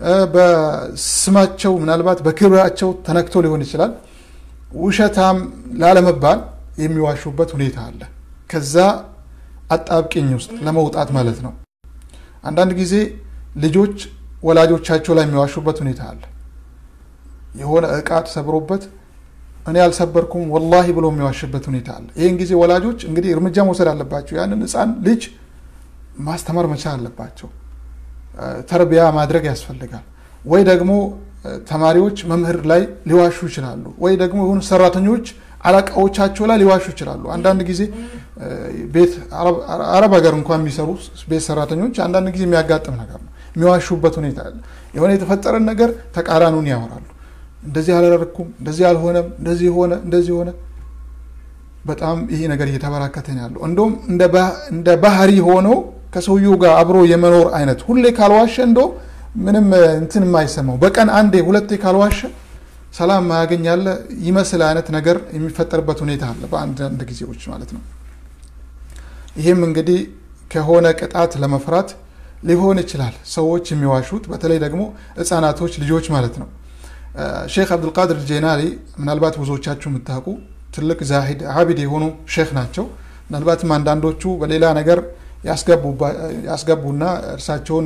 በስማቸው ምናልባት በክብራቸው ተነክቶ ሊሆን ይችላል። ውሸታም ላለመባል የሚዋሹበት ሁኔታ አለ። ከዛ አጣብቂኝ ውስጥ ለመውጣት ማለት ነው። አንዳንድ ጊዜ ልጆች ወላጆቻቸው ላይ የሚዋሹበት ሁኔታ አለ። የሆነ እቃ ተሰብሮበት እኔ አልሰበርኩም ወላሂ ብሎ የሚዋሽበት ሁኔታ አለ። ይህን ጊዜ ወላጆች እንግዲህ እርምጃ መውሰድ አለባቸው። ያንን ሕፃን ልጅ ማስተማር መቻል አለባቸው። ተርቢያ ማድረግ ያስፈልጋል። ወይ ደግሞ ተማሪዎች መምህር ላይ ሊዋሹ ይችላሉ። ወይ ደግሞ የሆኑ ሰራተኞች አለቃዎቻቸው ላይ ሊዋሹ ይችላሉ። አንዳንድ ጊዜ ቤት አረብ ሀገር እንኳን የሚሰሩ ቤት ሰራተኞች አንዳንድ ጊዜ የሚያጋጥም ነገር ነው። የሚዋሹበት ሁኔታ አለ። የሆነ የተፈጠረን ነገር ተቃራኑን ያወራሉ። እንደዚህ አላደረኩም፣ እንደዚህ አልሆነም፣ እንደዚህ ሆነ፣ እንደዚህ ሆነ። በጣም ይሄ ነገር እየተበራከተ ነው ያለው። እንደውም እንደ ባህሪ ሆኖ ከሰውየው ጋር አብሮ የመኖር አይነት ሁሌ ካልዋሸ እንደውም ምንም እንትን የማይሰማው በቀን አንዴ ሁለቴ ካልዋሸ ሰላም ማያገኝ ያለ ይመስል አይነት ነገር የሚፈጠርበት ሁኔታ አለ በአንዳንድ ጊዜዎች ማለት ነው። ይህም እንግዲህ ከሆነ ቅጣት ለመፍራት ሊሆን ይችላል ሰዎች የሚዋሹት፣ በተለይ ደግሞ ህፃናቶች ልጆች ማለት ነው። ሼክ አብዱልቃድር ጄናሊ ምናልባት ብዙዎቻችሁ የምታውቁ ትልቅ ዛሂድ አቢድ የሆኑ ሼክ ናቸው። ምናልባትም አንዳንዶቹ በሌላ ነገር ያስገቡና እርሳቸውን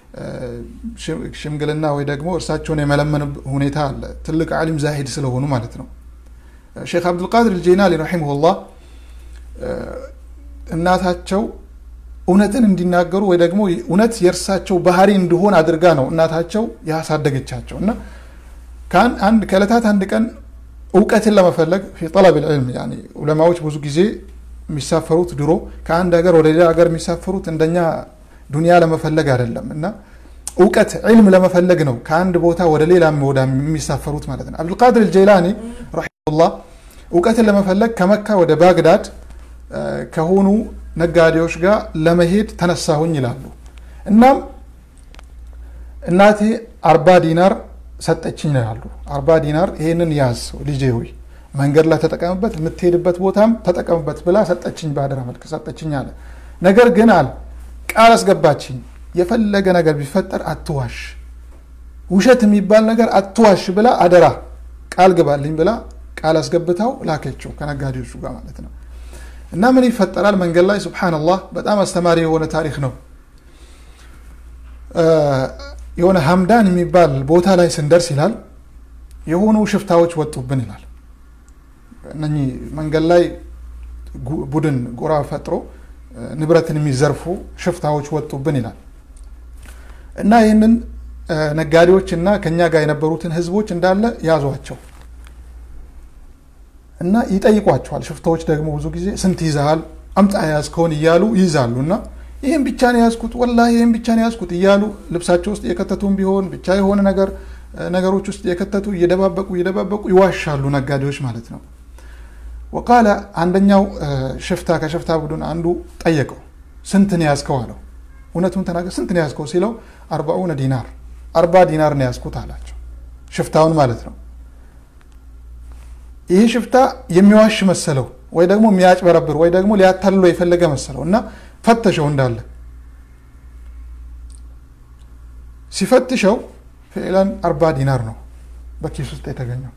ሽምግልና ወይ ደግሞ እርሳቸውን የመለመን ሁኔታ አለ። ትልቅ ዓሊም ዛሂድ ስለሆኑ ማለት ነው። ሼክ አብዱልቃድር ጄናሊ ረሒመሁላህ እናታቸው እውነትን እንዲናገሩ ወይ ደግሞ እውነት የእርሳቸው ባህሪ እንዲሆን አድርጋ ነው እናታቸው ያሳደገቻቸው እና አንድ ከዕለታት አንድ ቀን እውቀትን ለመፈለግ ፊ ጠለብ ልዕልም ዑለማዎች ብዙ ጊዜ የሚሳፈሩት ድሮ ከአንድ ሀገር ወደ ሌላ ሀገር የሚሳፈሩት እንደኛ ዱንያ ለመፈለግ አይደለም እና እውቀት ዕልም ለመፈለግ ነው ከአንድ ቦታ ወደ ሌላ ወዳ የሚሳፈሩት ማለት ነው። አብዱልቃድር ጀይላኒ ረሒመሁላህ እውቀትን ለመፈለግ ከመካ ወደ ባግዳድ ከሆኑ ነጋዴዎች ጋር ለመሄድ ተነሳሁኝ ይላሉ። እናም እናቴ አርባ ዲናር ሰጠችኝ ይላሉ። አርባ ዲናር ይሄንን ያዝ ልጄ ሆይ መንገድ ላይ ተጠቀምበት፣ የምትሄድበት ቦታም ተጠቀምበት ብላ ሰጠችኝ፣ በአደራ መልክ ሰጠችኝ አለ። ነገር ግን አለ ቃል አስገባችኝ፣ የፈለገ ነገር ቢፈጠር አትዋሽ፣ ውሸት የሚባል ነገር አትዋሽ ብላ አደራ ቃል ግባልኝ ብላ ቃል አስገብታው ላከችው ከነጋዴዎቹ ጋር ማለት ነው። እና ምን ይፈጠራል መንገድ ላይ ሱብሓነላህ፣ በጣም አስተማሪ የሆነ ታሪክ ነው። የሆነ ሀምዳን የሚባል ቦታ ላይ ስንደርስ ይላል የሆኑ ሽፍታዎች ወጡብን ይላል። እነኚህ መንገድ ላይ ቡድን ጎራ ፈጥሮ ንብረትን የሚዘርፉ ሽፍታዎች ወጡብን ይላል እና ይህንን ነጋዴዎች እና ከኛ ጋር የነበሩትን ህዝቦች እንዳለ ያዟቸው እና ይጠይቋቸዋል። ሽፍታዎች ደግሞ ብዙ ጊዜ ስንት ይዘሃል አምጣ የያዝከውን እያሉ ይይዛሉ እና ይህም ብቻ ነው የያዝኩት ወላሂ ይህም ብቻ ነው የያዝኩት እያሉ ልብሳቸው ውስጥ የከተቱም ቢሆን ብቻ የሆነ ነገር ነገሮች ውስጥ የከተቱ እየደባበቁ እየደባበቁ ይዋሻሉ ነጋዴዎች ማለት ነው። ወቃለ አንደኛው ሽፍታ ከሽፍታ ቡድን አንዱ ጠየቀው ስንት ነው ያዝከው አለው። እውነቱን ተናገር ስንት ነው ያዝከው ሲለው አርባኡነ ዲናር አርባ ዲናር ነው ያዝኩት አላቸው። ሽፍታውን ማለት ነው። ይህ ሽፍታ የሚዋሽ መሰለው ወይ ደግሞ የሚያጭበረብር ወይ ደግሞ ሊያታልሎ የፈለገ መሰለው እና ፈተሸው እንዳለ ሲፈትሸው ፊዕላን አርባ ዲናር ነው በኪስ ውስጥ የተገኘው።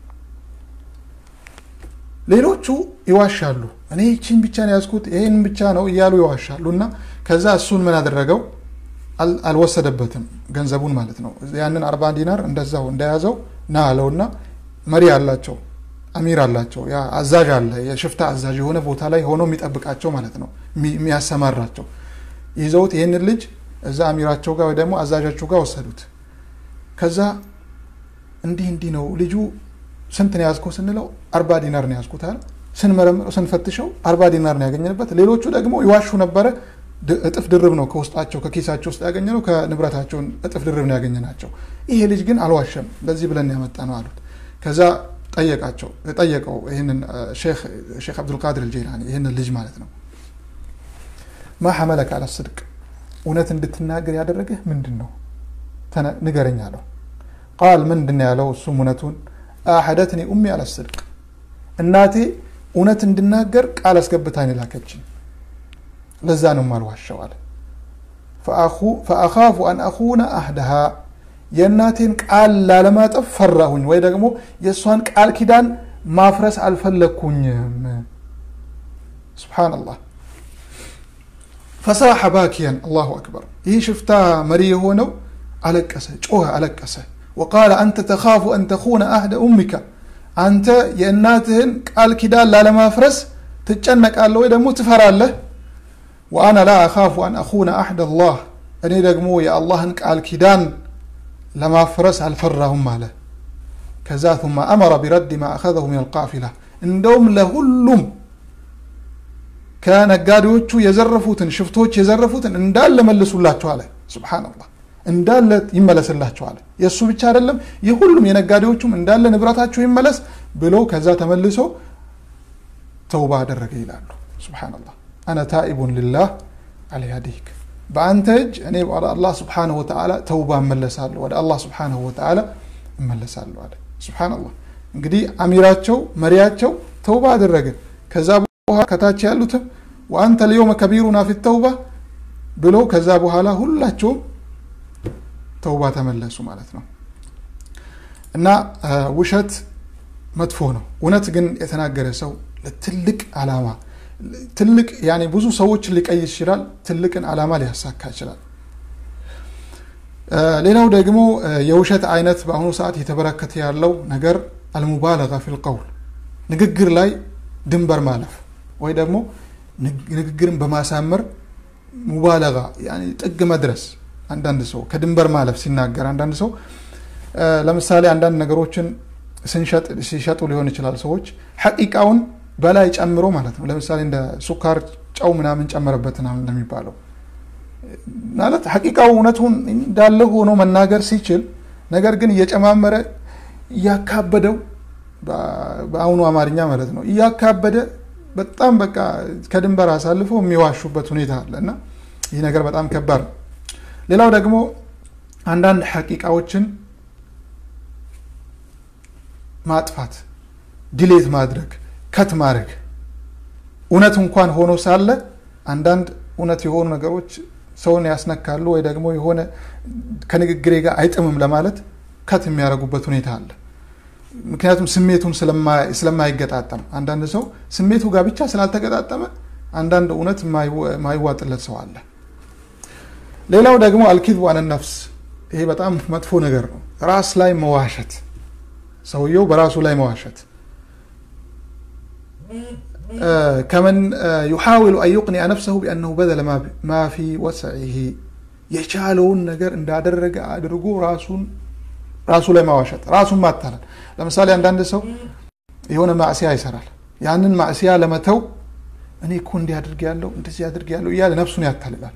ሌሎቹ ይዋሻሉ። እኔ ይቺን ብቻ ነው ያዝኩት ይህን ብቻ ነው እያሉ ይዋሻሉ እና ከዛ እሱን ምን አደረገው? አልወሰደበትም ገንዘቡን ማለት ነው። ያንን አርባ ዲናር እንደዛው እንደያዘው ና አለውና መሪ አላቸው አሚር አላቸው። ያ አዛዥ አለ፣ የሽፍታ አዛዥ የሆነ ቦታ ላይ ሆኖ የሚጠብቃቸው ማለት ነው የሚያሰማራቸው። ይዘውት ይህንን ልጅ እዛ አሚራቸው ጋር ወይ ደግሞ አዛዣቸው ጋር ወሰዱት። ከዛ እንዲህ እንዲህ ነው ልጁ ስንት ነው ያዝከው ስንለው አርባ ዲናር ነው ያዝኩት አለ። ስንመረምረው ስንፈትሸው አርባ ዲናር ነው ያገኘንበት። ሌሎቹ ደግሞ ይዋሹ ነበረ፣ እጥፍ ድርብ ነው ከውስጣቸው ከኪሳቸው ውስጥ ያገኘ ነው ከንብረታቸውን እጥፍ ድርብ ነው ያገኘ ናቸው ይሄ ልጅ ግን አልዋሸም ለዚህ ብለን ያመጣ ነው አሉት ከዛ ጠየቃቸው ጠየቀው ይህንን ሼክ አብዱልቃድር አልጀይላኒ ይህንን ልጅ ማለት ነው ማ ሐመለከ አለ ስድቅ እውነት እንድትናገር ያደረገህ ምንድን ነው ንገረኝ አለው ቃል ምንድን ያለው እሱም እውነቱን አሐደትኒ ኡሚ አለ ስድቅ እናቴ እውነት እንድናገር ቃል አስገብታኝ ላከችኝ ለዛ ነው ማልዋሸው አለ ፈአኻፉ አን አኹነ አህደሃ የእናቴን ቃል ላለማጠፍ ፈራሁኝ ወይ ደግሞ የእሷን ቃል ኪዳን ማፍረስ አልፈለግኩኝም ስብሓንላህ ፈሳሐ ባኪያን አላሁ አክበር ይህ ሽፍታ መሪ የሆነው አለቀሰ ጮኸ አለቀሰ ወቃለ አንተ ተኻፉ አን ተኹነ አህደ ኡሚካ አንተ የእናትህን ቃል ኪዳን ላለማፍረስ ትጨነቃለህ ወይ ደግሞ ትፈራለህ ወአና ላ አኻፉ አን አኹነ አሕድ አላህ እኔ ደግሞ የአላህን ቃል ኪዳን ለማፍረስ አልፈራሁም አለ ከዛ ثم أمر برد ما أخذه من القافلة እንደውም ለሁሉም ከነጋዴዎቹ የዘረፉትን ሽፍቶች የዘረፉትን እንዳለ መልሱላቸው አለ ስብሓንላህ እንዳለ ይመለስላቸው አለ የእሱ ብቻ አይደለም የሁሉም የነጋዴዎቹም እንዳለ ንብረታቸው ይመለስ ብሎ ከዛ ተመልሶ ተውባ አደረገ ይላሉ ስብሓንላህ አነ ታኢቡን ልላህ አለያዲክ በአንተ እጅ እኔ ወደ አላህ ስብሓንሁ ወተዓላ ተውባ እመለሳለሁ ወደ አላህ ስብሓንሁ ወተዓላ እመለሳለሁ አለ ስብሓንላህ እንግዲህ አሚራቸው መሪያቸው ተውባ አደረገ ከዛ በኋላ ከታች ያሉትም ወአንተ ልየውመ ከቢሩና ፊ ተውባ ብሎ ከዛ በኋላ ሁላቸውም ተውባ ተመለሱ ማለት ነው እና ውሸት መጥፎ ነው እውነት ግን የተናገረ ሰው ለትልቅ አላማ ትልቅ ያኔ ብዙ ሰዎችን ሊቀይስ ይችላል ትልቅን አላማ ሊያሳካ ይችላል ሌላው ደግሞ የውሸት አይነት በአሁኑ ሰዓት እየተበረከተ ያለው ነገር አልሙባለጋ ፊል ቀውል ንግግር ላይ ድንበር ማለፍ ወይ ደግሞ ንግግርን በማሳመር ሙባለጋ ጥግ መድረስ አንዳንድ ሰው ከድንበር ማለፍ ሲናገር አንዳንድ ሰው ለምሳሌ አንዳንድ ነገሮችን ሲሸጡ ሊሆን ይችላል ሰዎች ሐቂቃውን በላይ ጨምሮ ማለት ነው ለምሳሌ እንደ ሱካር ጨው ምናምን ጨመረበት ምናምን እንደሚባለው ማለት ሐቂቃው እውነቱን እንዳለ ሆኖ መናገር ሲችል ነገር ግን እየጨማመረ እያካበደው በአሁኑ አማርኛ ማለት ነው እያካበደ በጣም በቃ ከድንበር አሳልፈው የሚዋሹበት ሁኔታ አለ እና ይህ ነገር በጣም ከባድ ነው ሌላው ደግሞ አንዳንድ ሐቂቃዎችን ማጥፋት ዲሌት ማድረግ ከት ማድረግ እውነት እንኳን ሆኖ ሳለ አንዳንድ እውነት የሆኑ ነገሮች ሰውን ያስነካሉ ወይ ደግሞ የሆነ ከንግግሬ ጋር አይጥምም ለማለት ከት የሚያደርጉበት ሁኔታ አለ ምክንያቱም ስሜቱን ስለማይገጣጠም አንዳንድ ሰው ስሜቱ ጋር ብቻ ስላልተገጣጠመ አንዳንድ እውነት ማይዋጥለት ሰው አለ ሌላው ደግሞ አልኪዝ ዋን ነፍስ ይሄ በጣም መጥፎ ነገር ነው ራስ ላይ መዋሸት ሰውየው በራሱ ላይ መዋሸት ከመን ዩሓውሉ አን ዩቅኒዐ ነፍሰሁ ቢአነሁ በዘለ ማ ፊ ወስዒህ የቻለውን ነገር እንዳደረገ አድርጎ ራሱን ራሱ ላይ ማዋሸት ራሱን ማታለል ለምሳሌ አንዳንድ ሰው የሆነ ማዕሲያ ይሰራል ያንን ማዕሲያ ለመተው እኔ እኮ እንዲህ አድርግ ያለው እንደዚህ አድርግ ያለው እያለ ነፍሱን ያታልላል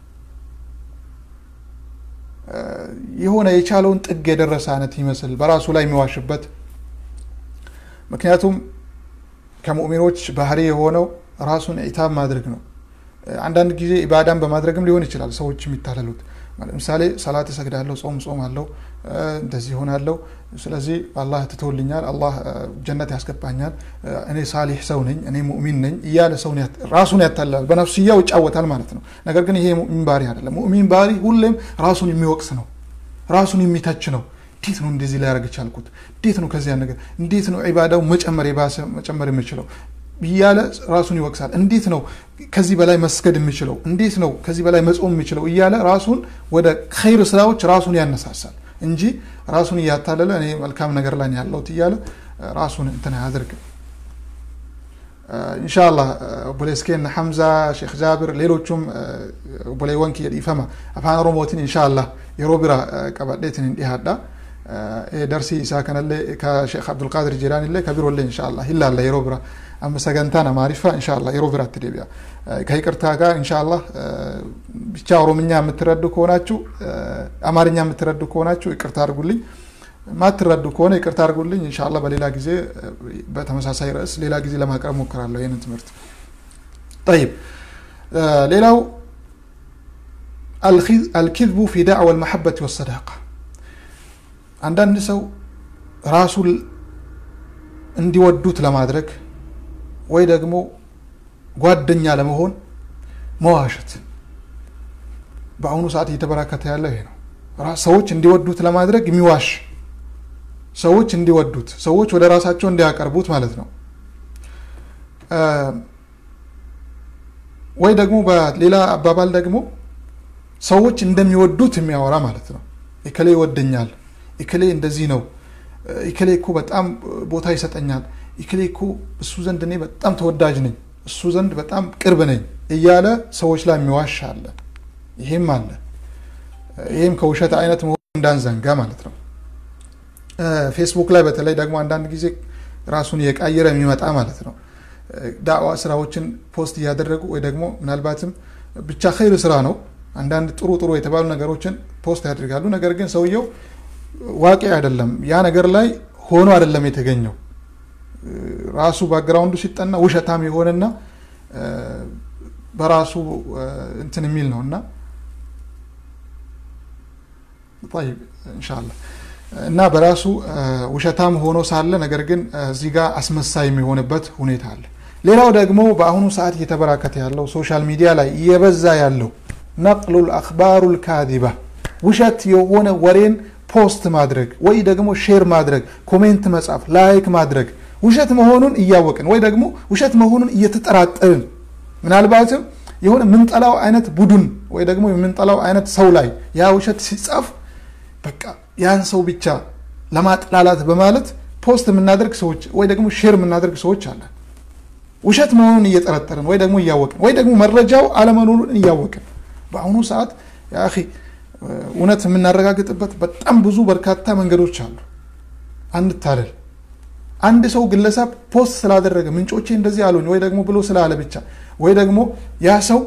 የሆነ የቻለውን ጥግ የደረሰ አይነት ይመስል በራሱ ላይ የሚዋሽበት ምክንያቱም ከሙእሚኖች ባህሪ የሆነው ራሱን ኢታብ ማድረግ ነው አንዳንድ ጊዜ ኢባዳን በማድረግም ሊሆን ይችላል ሰዎች የሚታለሉት ለምሳሌ ሰላት እሰግዳለሁ ጾም ጾም አለው እንደዚህ ሆናለሁ ስለዚህ አላህ ትቶልኛል አላህ ጀነት ያስገባኛል እኔ ሳሊሕ ሰው ነኝ እኔ ሙእሚን ነኝ እያለ ሰውን ራሱን ያታልላል በነፍስያው ይጫወታል ማለት ነው ነገር ግን ይሄ ሙእሚን ባህሪ አይደለም ሙእሚን ባህሪ ሁሌም ራሱን የሚወቅስ ነው ራሱን የሚተች ነው እንዴት ነው እንደዚህ ሊያደርግ ቻልኩት እንዴት ነው ከዚያ ነገር እንዴት ነው ዒባዳው መጨመር የባሰ መጨመር የምችለው እያለ ራሱን ይወቅሳል እንዴት ነው ከዚህ በላይ መስገድ የምችለው እንዴት ነው ከዚህ በላይ መጾም የምችለው እያለ ራሱን ወደ ኸይር ስራዎች ራሱን ያነሳሳል እንጂ ራሱን እያታለለ እኔ መልካም ነገር ላይ ያለሁት እያለ ራሱን እንትን አያደርግም ኢንሻአላህ ኦቦሌስኬን ሐምዛ ሼክ ጃብር ሌሎቹም ኦቦሌ ወንኪ የዲፈማ አፋን ኦሮሞትን ኢንሻአላህ የሮቢራ ቀበዴትን እንዲሃዳ ደርሲ ኢሳ ከነሌ ከሼክ አብዱልቃድር ጂላኒሌ ከቢሮሌ ኢንሻአላህ ይላለ የሮቢራ amma sagantaan amaariffaa inshaallah yeroo biraatti deebi'a ከይቅርታ ጋር ኢንሻአላህ ብቻ ኦሮምኛ የምትረዱ ከሆናችሁ አማርኛ የምትረዱ ከሆናችሁ ይቅርታ አድርጉልኝ ማትረዱ ከሆነ ይቅርታ አድርጉልኝ ኢንሻአላህ በሌላ ጊዜ በተመሳሳይ ርዕስ ሌላ ጊዜ ለማቅረብ ሞክራለሁ ይህንን ትምህርት ጠይብ ሌላው አልኪዝቡ ፊ ዳዕዋ ልመሐበት ወሰዳቃ አንዳንድ ሰው ራሱን እንዲወዱት ለማድረግ ወይ ደግሞ ጓደኛ ለመሆን መዋሸት በአሁኑ ሰዓት እየተበራከተ ያለው ይሄ ነው ሰዎች እንዲወዱት ለማድረግ የሚዋሽ ሰዎች እንዲወዱት ሰዎች ወደ ራሳቸው እንዲያቀርቡት ማለት ነው ወይ ደግሞ በሌላ አባባል ደግሞ ሰዎች እንደሚወዱት የሚያወራ ማለት ነው እከሌ ይወደኛል እከሌ እንደዚህ ነው እከሌ እኮ በጣም ቦታ ይሰጠኛል እከሌ እኮ እሱ ዘንድ እኔ በጣም ተወዳጅ ነኝ እሱ ዘንድ በጣም ቅርብ ነኝ እያለ ሰዎች ላይ የሚዋሽ አለ ይሄም አለ ይህም ከውሸት አይነት መሆኑ እንዳንዘንጋ ማለት ነው ፌስቡክ ላይ በተለይ ደግሞ አንዳንድ ጊዜ ራሱን የቃየረ የሚመጣ ማለት ነው ዳዋ ስራዎችን ፖስት እያደረጉ ወይ ደግሞ ምናልባትም ብቻ ኸይር ስራ ነው አንዳንድ ጥሩ ጥሩ የተባሉ ነገሮችን ፖስት ያደርጋሉ ነገር ግን ሰውየው ዋቂ አይደለም ያ ነገር ላይ ሆኖ አይደለም የተገኘው ራሱ ባክግራውንዱ ሲጠና ውሸታም የሆነና በራሱ እንትን የሚል ነው እና እንሻላ እና በራሱ ውሸታም ሆኖ ሳለ ነገር ግን እዚህ ጋር አስመሳይ የሚሆንበት ሁኔታ አለ ሌላው ደግሞ በአሁኑ ሰዓት እየተበራከተ ያለው ሶሻል ሚዲያ ላይ እየበዛ ያለው ነቅሉ ልአክባሩ ልካዚባ ውሸት የሆነ ወሬን ፖስት ማድረግ ወይ ደግሞ ሼር ማድረግ ኮሜንት መጻፍ ላይክ ማድረግ ውሸት መሆኑን እያወቅን ወይ ደግሞ ውሸት መሆኑን እየተጠራጠርን ምናልባትም የሆነ የምንጠላው አይነት ቡድን ወይ ደግሞ የምንጠላው አይነት ሰው ላይ ያ ውሸት ሲጻፍ በቃ ያን ሰው ብቻ ለማጥላላት በማለት ፖስት የምናደርግ ሰዎች ወይ ደግሞ ሼር የምናደርግ ሰዎች አለን ውሸት መሆኑን እየጠረጠርን ወይ ደግሞ እያወቅን ወይ ደግሞ መረጃው አለመኖሩን እያወቅን በአሁኑ ሰዓት ያ እውነት የምናረጋግጥበት በጣም ብዙ በርካታ መንገዶች አሉ አንታለል አንድ ሰው ግለሰብ ፖስት ስላደረገ ምንጮቼ እንደዚህ አሉኝ ወይ ደግሞ ብሎ ስላለ ብቻ ወይ ደግሞ ያ ሰው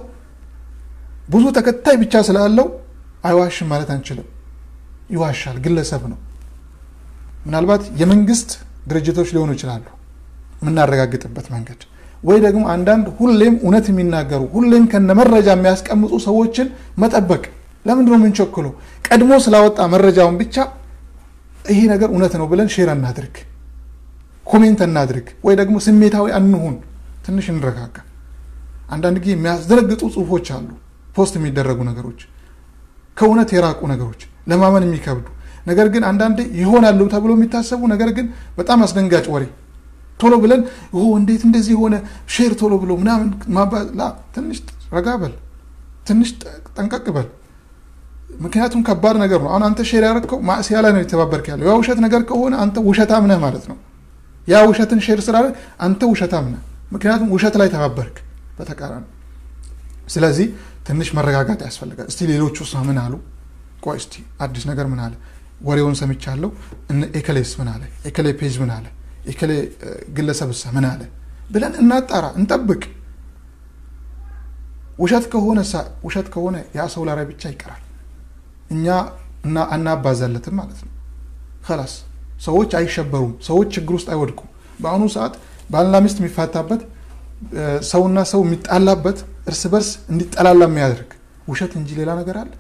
ብዙ ተከታይ ብቻ ስላለው አይዋሽም ማለት አንችልም ይዋሻል ግለሰብ ነው ምናልባት የመንግስት ድርጅቶች ሊሆኑ ይችላሉ የምናረጋግጥበት መንገድ ወይ ደግሞ አንዳንድ ሁሌም እውነት የሚናገሩ ሁሌም ከነ መረጃ የሚያስቀምጡ ሰዎችን መጠበቅ ለምንድን ነው የምንቸክለው ቀድሞ ስላወጣ መረጃውን ብቻ ይሄ ነገር እውነት ነው ብለን ሼር እናድርግ ኮሜንት እናድርግ ወይ ደግሞ ስሜታዊ አንሁን ትንሽ እንረጋጋ አንዳንድ ጊዜ የሚያስደነግጡ ጽሁፎች አሉ ፖስት የሚደረጉ ነገሮች ከእውነት የራቁ ነገሮች ለማመን የሚከብዱ ነገር ግን አንዳንዴ ይሆናሉ ተብሎ የሚታሰቡ ነገር ግን በጣም አስደንጋጭ ወሬ ቶሎ ብለን ኦ እንዴት እንደዚህ የሆነ ሼር ቶሎ ብሎ ምናምን ላ ትንሽ ረጋ በል ትንሽ ጠንቀቅ በል ምክንያቱም ከባድ ነገር ነው አሁን አንተ ሼር ያደረግከው ማእሲያ ላይ ነው የተባበርክ ያለው ያ ውሸት ነገር ከሆነ አንተ ውሸታም ነህ ማለት ነው ያ ውሸትን ሼር ስላለ አንተ ውሸታም ነህ ምክንያቱም ውሸት ላይ ተባበርክ በተቃራኒ ስለዚህ ትንሽ መረጋጋት ያስፈልጋል እስቲ ሌሎቹ ውስጥ ምን አሉ ቆይ እስቲ አዲስ ነገር ምን አለ ወሬውን ሰምቻለሁ ኤከሌስ ምን አለ ኤከሌ ፔጅ ምን አለ ኤከሌ ግለሰብሳ ምን አለ ብለን እናጣራ እንጠብቅ ውሸት ከሆነ ውሸት ከሆነ ያ ሰው ላይ ብቻ ይቀራል እኛ አናባዛለትም ማለት ነው ከላስ ሰዎች አይሸበሩም ሰዎች ችግር ውስጥ አይወድቁም በአሁኑ ሰዓት ባልና ሚስት የሚፋታበት ሰውና ሰው የሚጣላበት እርስ በርስ እንዲጠላላ የሚያደርግ ውሸት እንጂ ሌላ ነገር አለ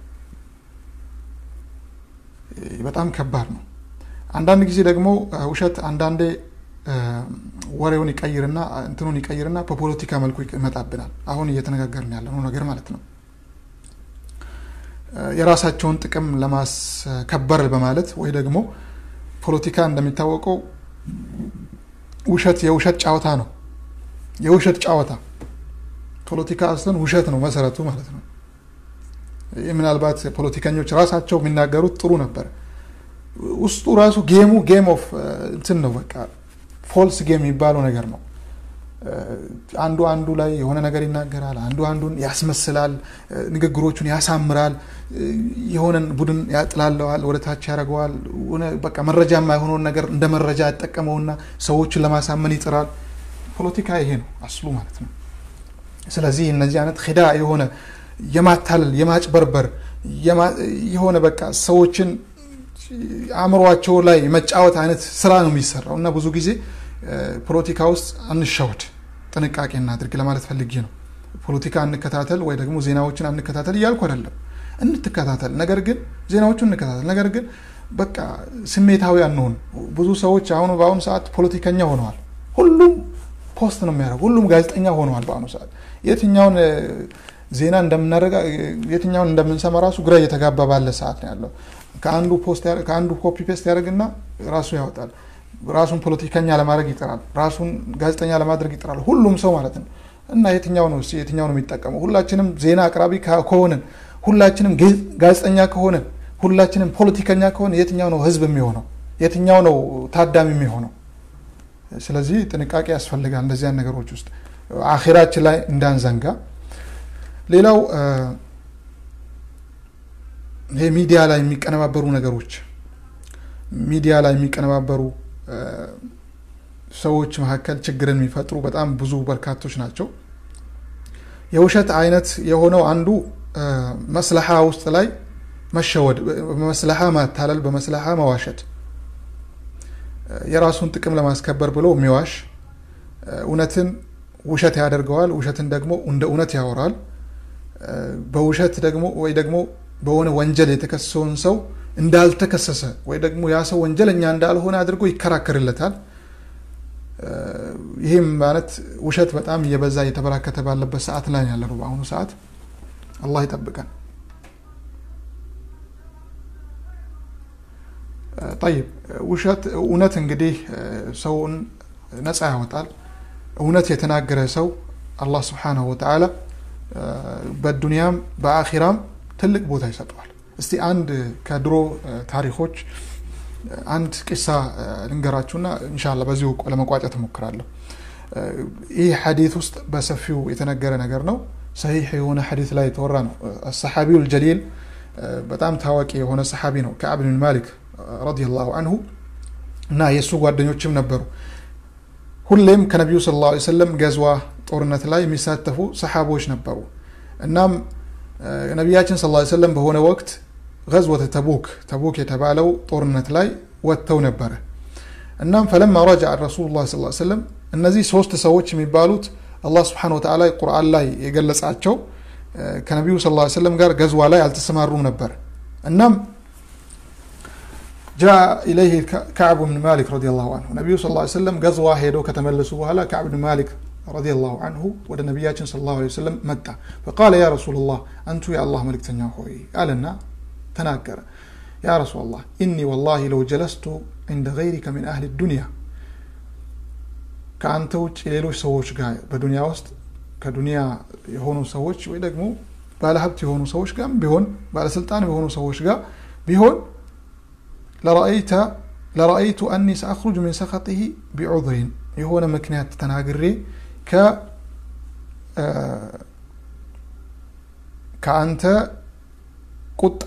በጣም ከባድ ነው አንዳንድ ጊዜ ደግሞ ውሸት አንዳንዴ ወሬውን ይቀይርና እንትኑን ይቀይርና በፖለቲካ መልኩ ይመጣብናል አሁን እየተነጋገርን ያለነው ነገር ማለት ነው የራሳቸውን ጥቅም ለማስከበር በማለት ወይ ደግሞ ፖለቲካ እንደሚታወቀው ውሸት የውሸት ጨዋታ ነው የውሸት ጨዋታ ፖለቲካ አስለን ውሸት ነው መሰረቱ ማለት ነው ምናልባት ፖለቲከኞች ራሳቸው የሚናገሩት ጥሩ ነበር ውስጡ ራሱ ጌሙ ጌም ኦፍ እንትን ነው በቃ ፎልስ ጌም የሚባለው ነገር ነው አንዱ አንዱ ላይ የሆነ ነገር ይናገራል አንዱ አንዱን ያስመስላል ንግግሮቹን ያሳምራል የሆነን ቡድን ያጥላለዋል ወደ ታች ያደረገዋል በቃ መረጃ የማይሆነውን ነገር እንደ መረጃ ያጠቀመውና ሰዎችን ለማሳመን ይጥራል ፖለቲካ ይሄ ነው አስሉ ማለት ነው ስለዚህ እነዚህ አይነት ኪዳ የሆነ የማታለል የማጭበርበር የሆነ በቃ ሰዎችን አእምሯቸው ላይ መጫወት አይነት ስራ ነው የሚሰራው እና ብዙ ጊዜ ፖለቲካ ውስጥ አንሸወድ ጥንቃቄ እናድርግ ለማለት ፈልጌ ነው ፖለቲካ እንከታተል ወይ ደግሞ ዜናዎችን አንከታተል እያልኩ አይደለም እንትከታተል ነገር ግን ዜናዎቹን እንከታተል ነገር ግን በቃ ስሜታዊ አንሆን ብዙ ሰዎች አሁኑ በአሁኑ ሰዓት ፖለቲከኛ ሆነዋል ሁሉም ፖስት ነው የሚያደርጉ ሁሉም ጋዜጠኛ ሆነዋል በአሁኑ ሰዓት የትኛውን ዜና እንደምናደረጋ የትኛውን እንደምንሰማ ራሱ ግራ እየተጋባ ባለ ሰዓት ነው ያለው ከአንዱ ፖስት ከአንዱ ኮፒ ፔስት ያደርግና ራሱ ያወጣል ራሱን ፖለቲከኛ ለማድረግ ይጥራል ራሱን ጋዜጠኛ ለማድረግ ይጥራል ሁሉም ሰው ማለት ነው እና የትኛው ነው የትኛው ነው የሚጠቀመው ሁላችንም ዜና አቅራቢ ከሆንን ሁላችንም ጋዜጠኛ ከሆንን ሁላችንም ፖለቲከኛ ከሆነ የትኛው ነው ህዝብ የሚሆነው የትኛው ነው ታዳሚ የሚሆነው ስለዚህ ጥንቃቄ ያስፈልጋል እንደዚያን ነገሮች ውስጥ አኼራችን ላይ እንዳንዘንጋ ሌላው ይሄ ሚዲያ ላይ የሚቀነባበሩ ነገሮች ሚዲያ ላይ የሚቀነባበሩ ሰዎች መካከል ችግርን የሚፈጥሩ በጣም ብዙ በርካቶች ናቸው የውሸት አይነት የሆነው አንዱ መስለሓ ውስጥ ላይ መሸወድ በመስለሓ ማታለል በመስለሓ መዋሸት የራሱን ጥቅም ለማስከበር ብሎ የሚዋሽ እውነትን ውሸት ያደርገዋል ውሸትን ደግሞ እንደ እውነት ያወራል በውሸት ደግሞ ወይ ደግሞ በሆነ ወንጀል የተከሰሰውን ሰው እንዳልተከሰሰ ወይ ደግሞ ያ ሰው ወንጀለኛ እንዳልሆነ አድርጎ ይከራከርለታል ይህም ማለት ውሸት በጣም እየበዛ እየተበራከተ ባለበት ሰዓት ላይ ያለ ነው በአሁኑ ሰዓት አላህ ይጠብቀን ጠይብ ውሸት እውነት እንግዲህ ሰውን ነፃ ያወጣል እውነት የተናገረ ሰው አላህ ስብሓናሁ ወተዓላ በዱንያም በአኺራም ትልቅ ቦታ ይሰጠዋል እስቲ አንድ ከድሮ ታሪኮች አንድ ቂሳ ልንገራችሁና እንሻላ በዚሁ ለመቋጨት እሞክራለሁ ይህ ሐዲት ውስጥ በሰፊው የተነገረ ነገር ነው ሰሂሕ የሆነ ሐዲት ላይ የተወራ ነው ሰሓቢው ልጀሊል በጣም ታዋቂ የሆነ ሰሓቢ ነው ከዕብ ብን ማሊክ ረዲየላሁ አንሁ እና የእሱ ጓደኞችም ነበሩ ሁሌም ከነቢዩ ስለ ላ ሰለም ገዝዋ ጦርነት ላይ የሚሳተፉ ሰሓቦች ነበሩ እናም ነቢያችን ስ ሰለም በሆነ ወቅት ገዝወተ ተቡክ ተቡክ የተባለው ጦርነት ላይ ወጥተው ነበረ እናም ፈለማ ረጃ ረሱሉ ላ ስ ሰለም እነዚህ ሶስት ሰዎች የሚባሉት አላህ ስብሓን ወተላ ቁርአን ላይ የገለጻቸው ከነቢዩ ስ ሰለም ጋር ገዝዋ ላይ አልተሰማሩም ነበር እናም جاء إليه كعب بن مالك رضي الله عنه النبي صلى الله عليه وسلم غزوة هيدو كتملسوا وهلا كعب بن مالك رضي الله عنه ود نبياتنا صلى الله عليه وسلم متى فقال يا رسول الله أنت يا الله ملك تنياهوي قال لنا تناكر يا رسول الله إني والله لو جلست عند غيرك من أهل الدنيا ከአንተ ውጭ ሌሎች ሰዎች ጋር በዱንያ ውስጥ ከዱንያ የሆኑ ሰዎች ወይ ደግሞ ባለሀብት የሆኑ ሰዎች ጋር ቢሆን ባለስልጣን የሆኑ ሰዎች ጋር ቢሆን ለረአይተ ለረአይቱ አኒ ሰአኽሩጅ ሚን ሰኸጢሂ ቢዑዝሪን የሆነ ምክንያት ተናግሬ ከአንተ ቁጣ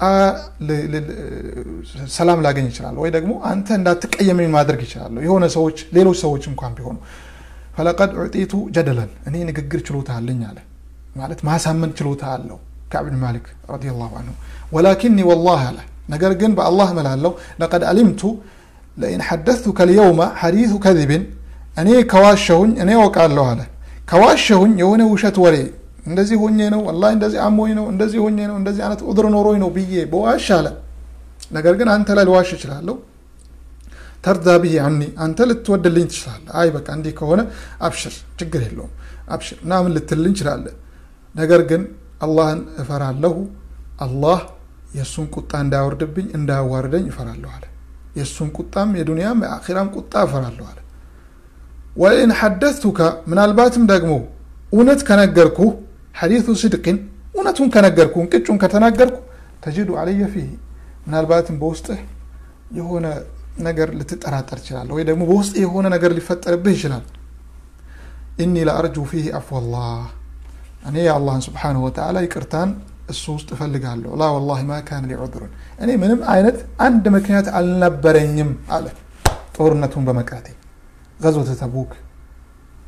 ሰላም ላገኝ ይችላል ወይ ደግሞ አንተ እንዳትቀየመኝ ማድረግ ይችላለሁ የሆነ ሰዎች ሌሎች ሰዎች እንኳን ቢሆኑ ፈለቀድ ዑጢቱ ጀደለን እኔ ንግግር ችሎታ አለኝ አለ ማለት ማሳመን ችሎታ አለው ከዕብን ማሊክ ረዲየላሁ አንሁ ወላኪኒ ወላህ አለ ነገር ግን በአላህ እምላለሁ ለቀድ አሊምቱ ለኢን ሐደثቱከ ልየውመ ሐዲث ከذብን እኔ ከዋሸሁኝ እኔ ወቃለሁ አለ ከዋሸሁኝ የሆነ ውሸት ወሬ እንደዚህ ሆኜ ነው ወላሂ እንደዚህ አሞኝ ነው እንደዚህ ሆኜ ነው እንደዚህ አይነት ዑድር ኖሮኝ ነው ብዬ በዋሽ አለ ነገር ግን አንተ ላይ ልዋሽ እችላለሁ ተርዳ ብዬ አኒ አንተ ልትወድልኝ ትችላለ አይ በቃ እንዲህ ከሆነ አብሽር ችግር የለውም አብሽር ምናምን ልትልኝ ይችላለ ነገር ግን አላህን እፈራለሁ አላህ የእሱን ቁጣ እንዳያወርድብኝ እንዳያዋርደኝ እፈራለሁ አለ የእሱን ቁጣም የዱንያም የአኺራም ቁጣ እፈራለሁ አለ ወኢን ሐደثቱከ ምናልባትም ደግሞ እውነት ከነገርኩ ሐዲث ስድቅን እውነቱን ከነገርኩ እንቅጩን ከተናገርኩ ተጅዱ አለየ ፊህ ምናልባትም በውስጥህ የሆነ ነገር ልትጠራጠር ይችላል ወይ ደግሞ በውስጥ የሆነ ነገር ሊፈጠርብህ ይችላል ኢኒ ለአርጁ ፊህ አፍወላህ እኔ የአላህን ስብሓንሁ ወተዓላ ይቅርታን እሱ ውስጥ እፈልጋለሁ ላ ወላሂ ማ ካን ሊ ዑذሩን እኔ ምንም አይነት አንድ ምክንያት አልነበረኝም አለ ጦርነቱን በመቅረቴ ገዝወተ ተቡክ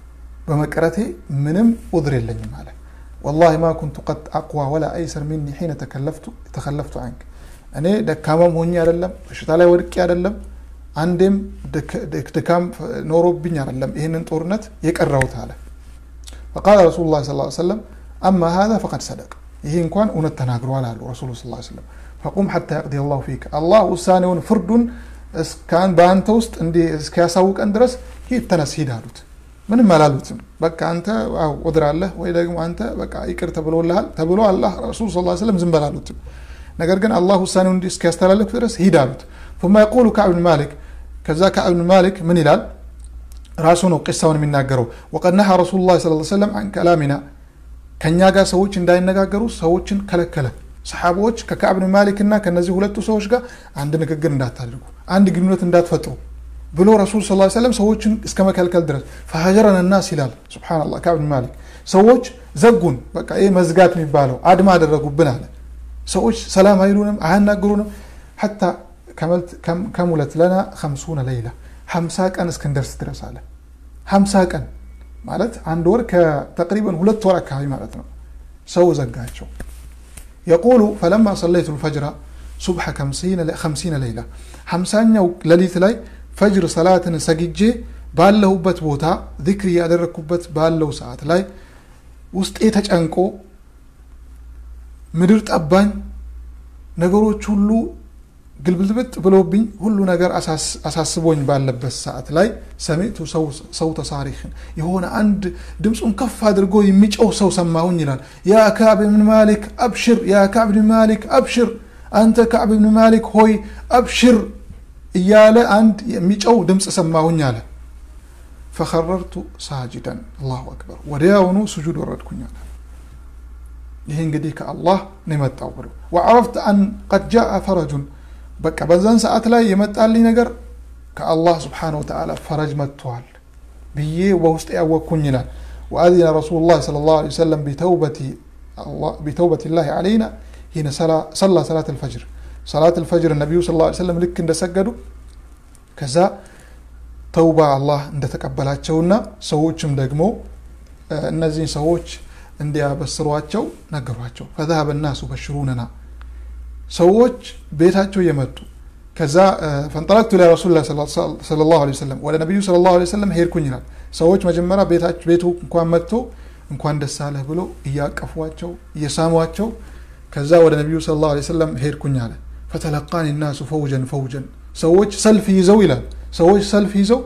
በመቅረቴ ምንም ኡድር የለኝም አለ ወላሂ ማ ኩንቱ ቀድ አቅዋ ወላ አይሰር ሚኒ ሒነ ተከለፍቱ አንክ እኔ ደካማም ሆኜ አይደለም በሽታ ላይ ወድቄ አይደለም አንዴም ድካም ኖሮብኝ አይደለም ይህንን ጦርነት የቀረውት አለ ፈቃለ ረሱሉ ላ ስ ሰለም አማ ሀዛ ፈቀድ ሰደቅ ይሄ እንኳን እውነት ተናግረዋል አሉ ረሱሉ ስ ሰለም ፈቁም ሐታ የቅዲ ላሁ ፊክ አላህ ውሳኔውን ፍርዱን በአንተ ውስጥ እንዲህ እስኪያሳውቀን ድረስ ሂድ ተነስ ሂድ አሉት ምንም አላሉትም በቃ አንተ ቁድር አለህ ወይ ደግሞ አንተ በቃ ይቅር ተብሎልሃል ተብሎ አላህ ረሱል ስ ስለም ዝም በላሉትም ነገር ግን አላህ ውሳኔውን እንዲህ እስኪያስተላለፍ ድረስ ሂድ አሉት ثم يقول كعب بن مالك ከዛ كعب بن مالك ምን ይላል ራሱ ነው ቂሳውን የሚናገረው وقد نهى رسول الله صلى الله عليه وسلم عن كلامنا ከኛ ጋር ሰዎች እንዳይነጋገሩ ሰዎችን ከለከለ ሰሓቦች ከካዕብ ብን ማሊክ እና ከነዚህ ሁለቱ ሰዎች ጋር አንድ ንግግር እንዳታደርጉ አንድ ግንኙነት እንዳትፈጥሩ ብሎ ረሱል ስ ሰለም ሰዎችን እስከ መከልከል ድረስ ፈሀጀረን ናስ ይላል ስብናላ ካዕብ ብን ማሊክ ሰዎች ዘጉን በቃ ይህ መዝጋት የሚባለው አድማ አደረጉብን አለ ሰዎች ሰላም አይሉንም አያናግሩንም ሐታ ከሙለት ለና ከምሱነ ለይላ ሀምሳ ቀን እስክንደርስ ድረስ አለ ሀምሳ ቀን ማለት አንድ ወር ከተቅሪበን ሁለት ወር አካባቢ ማለት ነው ሰው ዘጋቸው የቁሉ ፈለማ ሰለይቱ ልፈጅራ ሱብሐ ከምሲነ ሌይላ ሀምሳኛው ሌሊት ላይ ፈጅር ሰላትን ሰግጄ ባለሁበት ቦታ ዚክር ያደረግኩበት ባለው ሰዓት ላይ ውስጤ ተጨንቆ ምድር ጠባኝ ነገሮች ሁሉ ግልብልብጥ ብሎብኝ ሁሉ ነገር አሳስቦኝ ባለበት ሰዓት ላይ ሰሚዕቱ ሰው ተሳሪክን የሆነ አንድ ድምፁን ከፍ አድርጎ የሚጨው ሰው ሰማሁኝ ይላል ያ ካዕብ ብን ማሊክ አብሽር ያ ካዕብ ብን ማሊክ አብሽር አንተ ካዕብ ብን ማሊክ ሆይ አብሽር እያለ አንድ የሚጨው ድምፅ ሰማሁኝ አለ ፈከረርቱ ሳጅደን አላሁ አክበር ወዲያውኑ ስጁድ ወረድኩኝ አለ ይህ እንግዲህ ከአላህ ነው የመጣው ብሎ ወዐረፍተ አን ቀድ ጃአ ፈረጁን በቃ በዛን ሰዓት ላይ የመጣልኝ ነገር ከአላህ ስብሓን ወተዓላ ፈረጅ መጥተዋል ብዬ በውስጥ ያወቅኩኝ ይላል ወአዚነ ረሱሉ ላ ስለ ላሁ ዐለይሂ ወሰለም ቢተውበት ላህ ዓለይና ሂነ ሰላ ሰላት ልፈጅር ሰላት ልፈጅር ነቢዩ ስ ላ ሰለም ልክ እንደሰገዱ ከዛ ተውባ አላህ እንደተቀበላቸውና ሰዎችም ደግሞ እነዚህን ሰዎች እንዲያበስሯቸው ነገሯቸው ፈዛሀበ ናሱ በሽሩነና ሰዎች ቤታቸው እየመጡ ከዛ ፈንጠለቅቱ ላ ረሱል ስለ ላሁ ወሰለም ወደ ነቢዩ ስለ ላሁ ወሰለም ሄድኩኝ ይላል ሰዎች መጀመሪያ ቤቱ እንኳን መጥቶ እንኳን ደስ አለህ ብሎ እያቀፏቸው እየሳሟቸው ከዛ ወደ ነቢዩ ስለ ላሁ ወሰለም ሄድኩኝ አለ ፈተለቃኒ ናሱ ፈውጀን ፈውጀን ሰዎች ሰልፍ ይዘው ይላል ሰዎች ሰልፍ ይዘው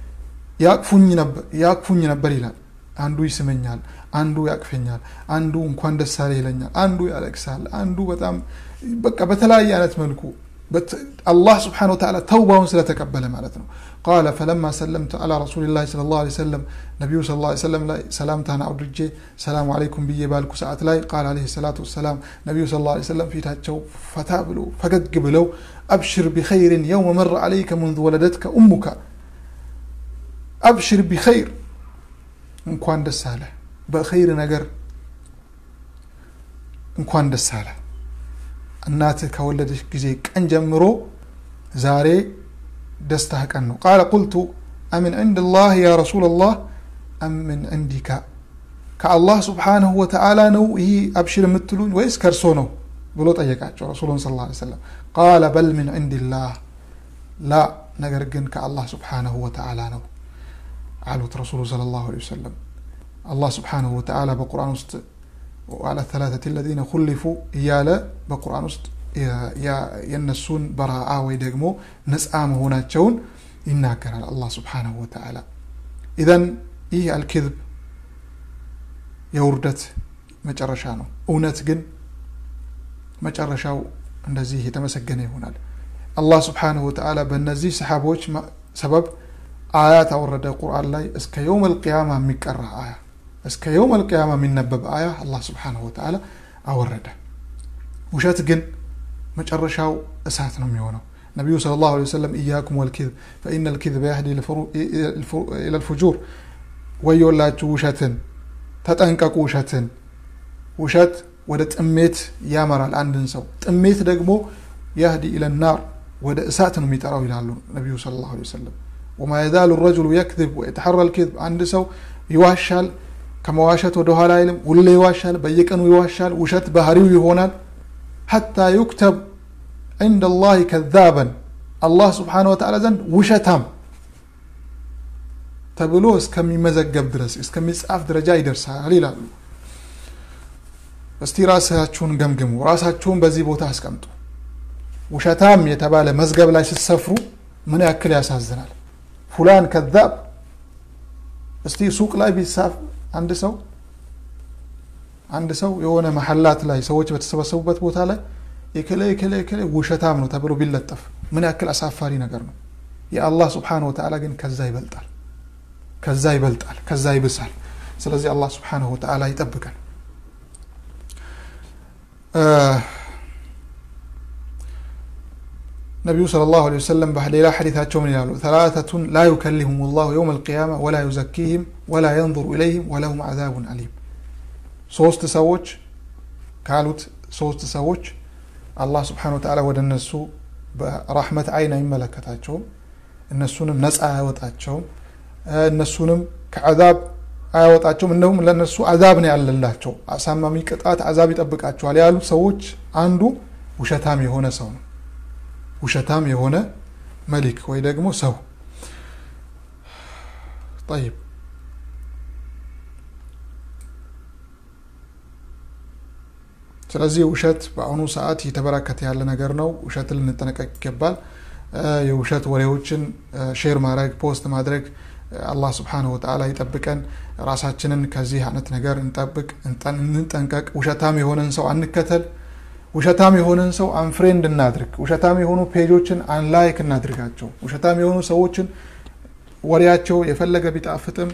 ያቅፉኝ ነበር ይላል አንዱ ይስመኛል አንዱ ያቅፈኛል አንዱ እንኳን ደስ አለ ይለኛል አንዱ ያለቅሳል አንዱ በጣም በቃ በተለያየ አይነት መልኩ አላህ ስብሓን ወተዓላ ተውባውን ስለተቀበለ ማለት ነው ቃለ ፈለማ ሰለምቱ አላ ረሱልላህ ስለ ላሁ ሰለም ነቢዩ ስ ላ ሰለም ላይ ሰላምታን አውድጄ ሰላሙ አለይኩም ብዬ ባልኩ ሰዓት ላይ ቃል አለ ሰላቱ ወሰላም ነቢዩ ስ ላ ሰለም ፊታቸው ፈታ ብሎ ፈገግ ብለው አብሽር ቢኸይርን የውመ መረ አለይከ منذ ወለደትከ እሙካ አብሽር ቢኸይር እንኳን ደስ አለ በኸይር ነገር እንኳን ደስ አለ እናትህ ከወለደች ጊዜ ቀን ጀምሮ ዛሬ ደስታህ ቀን ነው ቃለ ቁልቱ አምን ዕንድ ላህ ያ ረሱላ ላህ አምን ዕንዲካ ከአላህ ስብሓንሁ ወተዓላ ነው ይህ አብሽር የምትሉኝ ወይስ ከእርሶ ነው ብሎ ጠየቃቸው ረሱሉን ስ ላ ሰለም ቃለ በል ምን ዕንድላህ ላ ነገር ግን ከአላህ ስብሓንሁ ወተዓላ ነው አሉት ረሱሉ ስለ ላሁ ወሰለም አላህ ስብሓንሁ ወተዓላ በቁርአን ውስጥ وعلى الثلاثة الذين خلفوا እያለ በቁርአን ውስጥ የእነሱን በረአ ወይ ደግሞ ነፃ መሆናቸውን ይናገራል አላህ ስብሓንሁ ወተዓላ ኢዘን ይህ አልክذብ የውርደት መጨረሻ ነው እውነት ግን መጨረሻው እንደዚህ የተመሰገነ ይሆናል አላህ ስብሓንሁ ወተዓላ በእነዚህ ሰሓቦች ሰበብ አያት አወረደ ቁርአን ላይ እስከ የውም አልቅያማ የሚቀራ አያ እስከ የውም አልቅያማ የሚነበብ አያ አላህ ስብሓንሁ ወተዓላ አወረደ ውሸት ግን መጨረሻው እሳት ነው የሚሆነው ነቢዩ ስለ ላሁ ወሰለም እያኩም ወልኪዝብ ፈኢነ ልኪዝብ ያህዲ ኢለ ልፉጁር ወዮላችሁ ውሸትን ተጠንቀቁ ውሸትን ውሸት ወደ ጥሜት ያመራል አንድን ሰው ጥሜት ደግሞ ያህዲ ኢለ ናር ወደ እሳት ነው የሚጠራው ይላሉ ነቢዩ ስለ ላሁ ወሰለም ወማ የዛሉ ረጅሉ የክذብ ወየተሐራ ልኪዝብ አንድ ሰው ይዋሻል ከመዋሸት ወደ ኋላ አይልም ሁሌ ይዋሻል በየቀኑ ይዋሻል ውሸት ባህሪው ይሆናል ሐታ ዩክተብ عند الله كذابا አላህ ስብሓን ወተዓላ ዘንድ ውሸታም ተብሎ እስከሚመዘገብ ድረስ እስከሚጻፍ ደረጃ ይደርሳል ይላሉ እስቲ ራሳችሁን ገምግሙ ራሳችሁን በዚህ ቦታ አስቀምጡ ውሸታም የተባለ መዝገብ ላይ ስትሰፍሩ ምን ያክል ያሳዝናል ፉላን ከዛብ እስቲ ሱቅ ላይ ቢሳፍ አንድ ሰው አንድ ሰው የሆነ መሐላት ላይ ሰዎች በተሰበሰቡበት ቦታ ላይ የከለ የከለ የከለ ውሸታም ነው ተብሎ ቢለጠፍ ምን ያክል አሳፋሪ ነገር ነው የአላህ ስብሓን ወተዓላ ግን ከዛ ይበልጣል ከዛ ይበልጣል ከዛ ይብሳል ስለዚህ አላህ ስብሓንሁ ወተዓላ ይጠብቀን ነቢዩ صلى الله عليه وسلم በሌላ ሐዲታቸው ምን ይላሉ ثلاثة لا يكلمهم الله يوم القيامة ولا يزكيهم ولا ينظر إليهم ولهم عذاب أليم ሶስት ሰዎች ካሉት ሶስት ሰዎች አላህ ስብሓን ወተዓላ ወደ እነሱ በራህመት አይን አይመለከታቸውም እነሱንም ነፃ አያወጣቸውም እነሱንም ከአዛብ አያወጣቸውም እንደውም ለእነሱ አዛብ ነው ያለላቸው አሳማሚ ቅጣት አዛብ ይጠብቃቸዋል ያሉት ሰዎች አንዱ ውሸታም የሆነ ሰው ነው ውሸታም የሆነ መሊክ ወይ ደግሞ ሰው ጠይብ ስለዚህ ውሸት በአሁኑ ሰዓት እየተበራከተ ያለ ነገር ነው ውሸት ልንጠነቀቅ ይገባል የውሸት ወሬዎችን ሼር ማድረግ ፖስት ማድረግ አላህ ስብሓንሁ ወተዓላ ይጠብቀን ራሳችንን ከዚህ አይነት ነገር እንጠብቅ እንጠንቀቅ ውሸታም የሆነን ሰው አንከተል ውሸታም የሆነን ሰው አንፍሬንድ እናድርግ ውሸታም የሆኑ ፔጆችን አንላይክ እናድርጋቸው ውሸታም የሆኑ ሰዎችን ወሬያቸው የፈለገ ቢጣፍጥም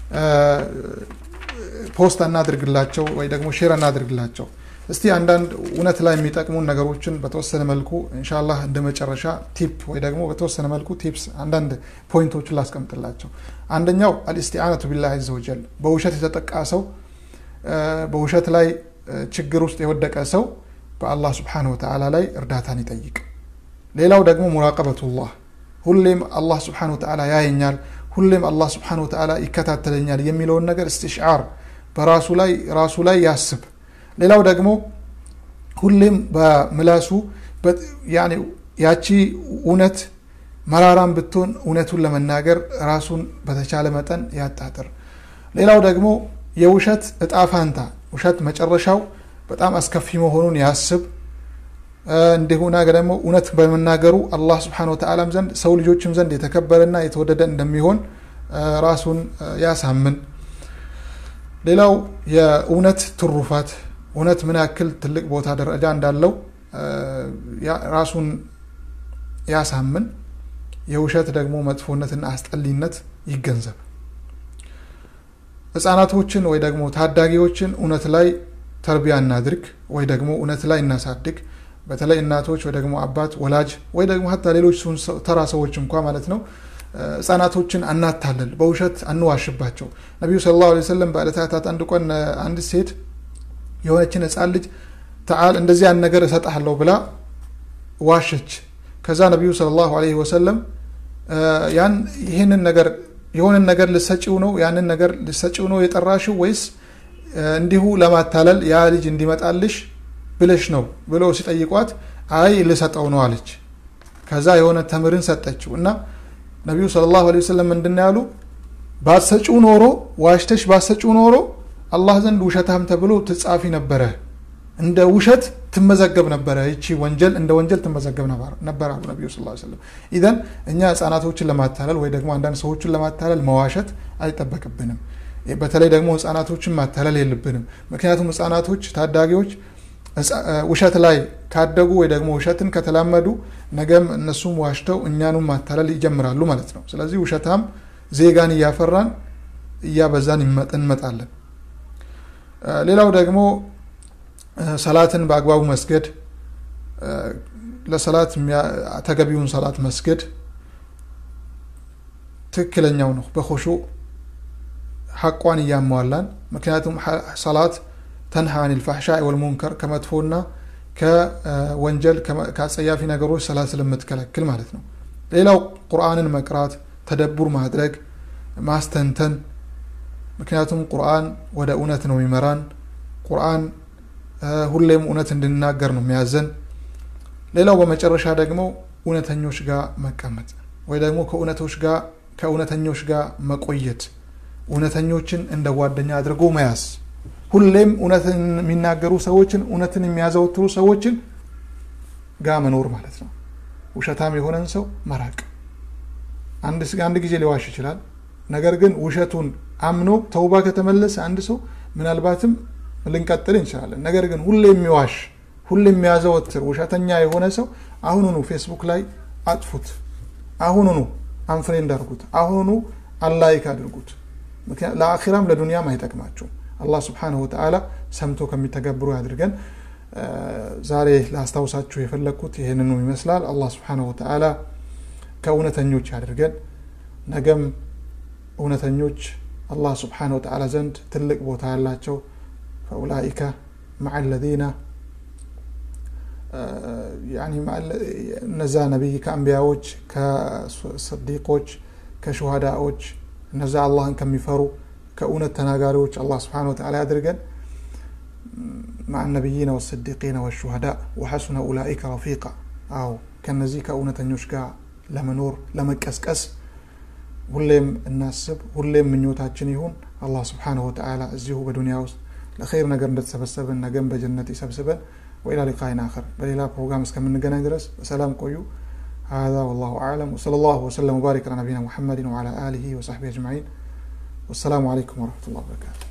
ፖስት እናድርግላቸው ወይ ደግሞ ሼር እናድርግላቸው እስቲ አንዳንድ እውነት ላይ የሚጠቅሙን ነገሮችን በተወሰነ መልኩ እንሻላህ እንደ መጨረሻ ቲፕ ወይ ደግሞ በተወሰነ መልኩ ቲፕስ አንዳንድ ፖይንቶችን ላስቀምጥላቸው አንደኛው አልእስቲአነቱ ቢላህ አዘ ወጀል በውሸት የተጠቃ ሰው በውሸት ላይ ችግር ውስጥ የወደቀ ሰው በአላህ ስብሓን ወተዓላ ላይ እርዳታን ይጠይቅ ሌላው ደግሞ ሙራቀበቱላህ ሁሌም አላህ ስብሓን ወተዓላ ያየኛል ሁሌም አላህ ስብሓን ወተዓላ ይከታተለኛል የሚለውን ነገር እስትሽዓር በራሱ ላይ ራሱ ላይ ያስብ ሌላው ደግሞ ሁሌም በምላሱ ያቺ እውነት መራራም ብትሆን እውነቱን ለመናገር ራሱን በተቻለ መጠን ያጣጥር ሌላው ደግሞ የውሸት እጣ ፋንታ ውሸት መጨረሻው በጣም አስከፊ መሆኑን ያስብ እንዲሁና ደግሞ እውነት በመናገሩ አላህ ስብሓን ወተዓላም ዘንድ ሰው ልጆችም ዘንድ የተከበረና የተወደደ እንደሚሆን ራሱን ያሳምን ሌላው የእውነት ትሩፋት እውነት ምን ያክል ትልቅ ቦታ ደረጃ እንዳለው ራሱን ያሳምን የውሸት ደግሞ መጥፎነትና አስጠሊነት ይገንዘብ ህጻናቶችን ወይ ደግሞ ታዳጊዎችን እውነት ላይ ተርቢያ እናድርግ ወይ ደግሞ እውነት ላይ እናሳድግ በተለይ እናቶች ወይ ደግሞ አባት ወላጅ ወይ ደግሞ ሀታ ሌሎች ተራ ሰዎች እንኳ ማለት ነው ህጻናቶችን አናታለል በውሸት አንዋሽባቸው ነቢዩ ስለ ላሁ ሰለም በዕለታት አንድ ቀን አንድ ሴት የሆነችን ህፃን ልጅ ተዓል እንደዚህ ያን ነገር እሰጥሃለሁ ብላ ዋሸች ከዛ ነቢዩ ስለ ላሁ ወሰለም ያን ይህንን ነገር የሆንን ነገር ልሰጪው ነው ያንን ነገር ልሰጪው ነው የጠራሽው ወይስ እንዲሁ ለማታለል ያ ልጅ እንዲመጣልሽ ብለሽ ነው ብለው ሲጠይቋት አይ ልሰጠው ነው አለች ከዛ የሆነ ተምርን ሰጠችው እና ነቢዩ ስለ ላሁ ወሰለም ምንድን ያሉ ባሰጪው ኖሮ ዋሽተሽ ባሰጪው ኖሮ አላህ ዘንድ ውሸታም ተብሎ ትጻፊ ነበረ እንደ ውሸት ትመዘገብ ነበረ ይቺ ወንጀል እንደ ወንጀል ትመዘገብ ነበር አሉ ነቢዩ ስ ሰለም ኢዘን እኛ ህጻናቶችን ለማታለል ወይ ደግሞ አንዳንድ ሰዎችን ለማታለል መዋሸት አይጠበቅብንም በተለይ ደግሞ ህጻናቶችን ማታለል የለብንም ምክንያቱም ህጻናቶች ታዳጊዎች ውሸት ላይ ካደጉ ወይ ደግሞ ውሸትን ከተላመዱ ነገም እነሱም ዋሽተው እኛኑም ማታለል ይጀምራሉ ማለት ነው ስለዚህ ውሸታም ዜጋን እያፈራን እያበዛን እንመጣለን ሌላው ደግሞ ሰላትን በአግባቡ መስገድ ለሰላት ተገቢውን ሰላት መስገድ ትክክለኛው ነው በኮሹ ሐቋን እያሟላን ምክንያቱም ሰላት ተንሃ አን ልፋሕሻ ወልሙንከር ከመጥፎና ከወንጀል ከአጸያፊ ነገሮች ሰላት ስለምትከለክል ማለት ነው ሌላው ቁርአንን መቅራት ተደቡር ማድረግ ማስተንተን ምክንያቱም ቁርአን ወደ እውነት ነው የሚመራን ቁርአን ሁሌም እውነት እንድንናገር ነው የሚያዘን ሌላው በመጨረሻ ደግሞ እውነተኞች ጋር መቀመጥ ወይ ደግሞ ከእውነቶች ጋር ከእውነተኞች ጋር መቆየት እውነተኞችን እንደ ጓደኛ አድርጎ መያዝ ሁሌም እውነትን የሚናገሩ ሰዎችን እውነትን የሚያዘወትሩ ሰዎችን ጋር መኖር ማለት ነው ውሸታም የሆነን ሰው መራቅ አንድ ጊዜ ሊዋሽ ይችላል ነገር ግን ውሸቱን አምኖ ተውባ ከተመለሰ አንድ ሰው ምናልባትም ልንቀጥል እንችላለን ነገር ግን ሁሌ የሚዋሽ ሁሌ የሚያዘወትር ውሸተኛ የሆነ ሰው አሁኑኑ ፌስቡክ ላይ አጥፉት አሁኑኑ አንፍሬንድ አድርጉት አሁኑኑ አላይክ አድርጉት ለአኺራም ለዱንያም አይጠቅማችሁም አላህ ስብሓንሁ ወተዓላ ሰምቶ ከሚተገብሩ ያድርገን ዛሬ ላስታውሳችሁ የፈለግኩት ይህንኑ ይመስላል አላህ ስብሓንሁ ወተዓላ ከእውነተኞች ያድርገን ነገም እውነተኞች አላህ ስብሓን ወተዓላ ዘንድ ትልቅ ቦታ ያላቸው ፈኡላኢከ መዓ ለዚነ እነዛ ነቢይ ከአንቢያዎች ከስዲቆች ከሹሃዳዎች እነዛ አላህን ከሚፈሩ ከእውነት ተናጋሪዎች አላህ ስብሓን ወተዓላ ያድርገን مع النبيين والصديقين والشهداء وحسن أولئك رفيقا أو كنزي كأونة ጋር ለመኖር ለመቀስቀስ ሁሌም እናስብ ሁሌም ምኞታችን ይሁን አላህ ስብሓንሁ ወተዓላ እዚሁ በዱንያ ውስጥ ለኸይር ነገር እንደተሰበሰብን ነገም በጀነት ይሰብስበን ወኢላ ሊቃይን አኸር በሌላ ፕሮግራም እስከምንገናኝ ድረስ በሰላም ቆዩ هذا والله أعلم وصلى الله وسلم وبارك على نبينا محمد وعلى آله وصحبه أجمعين والسلام عليكم ورحمة الله وبركاته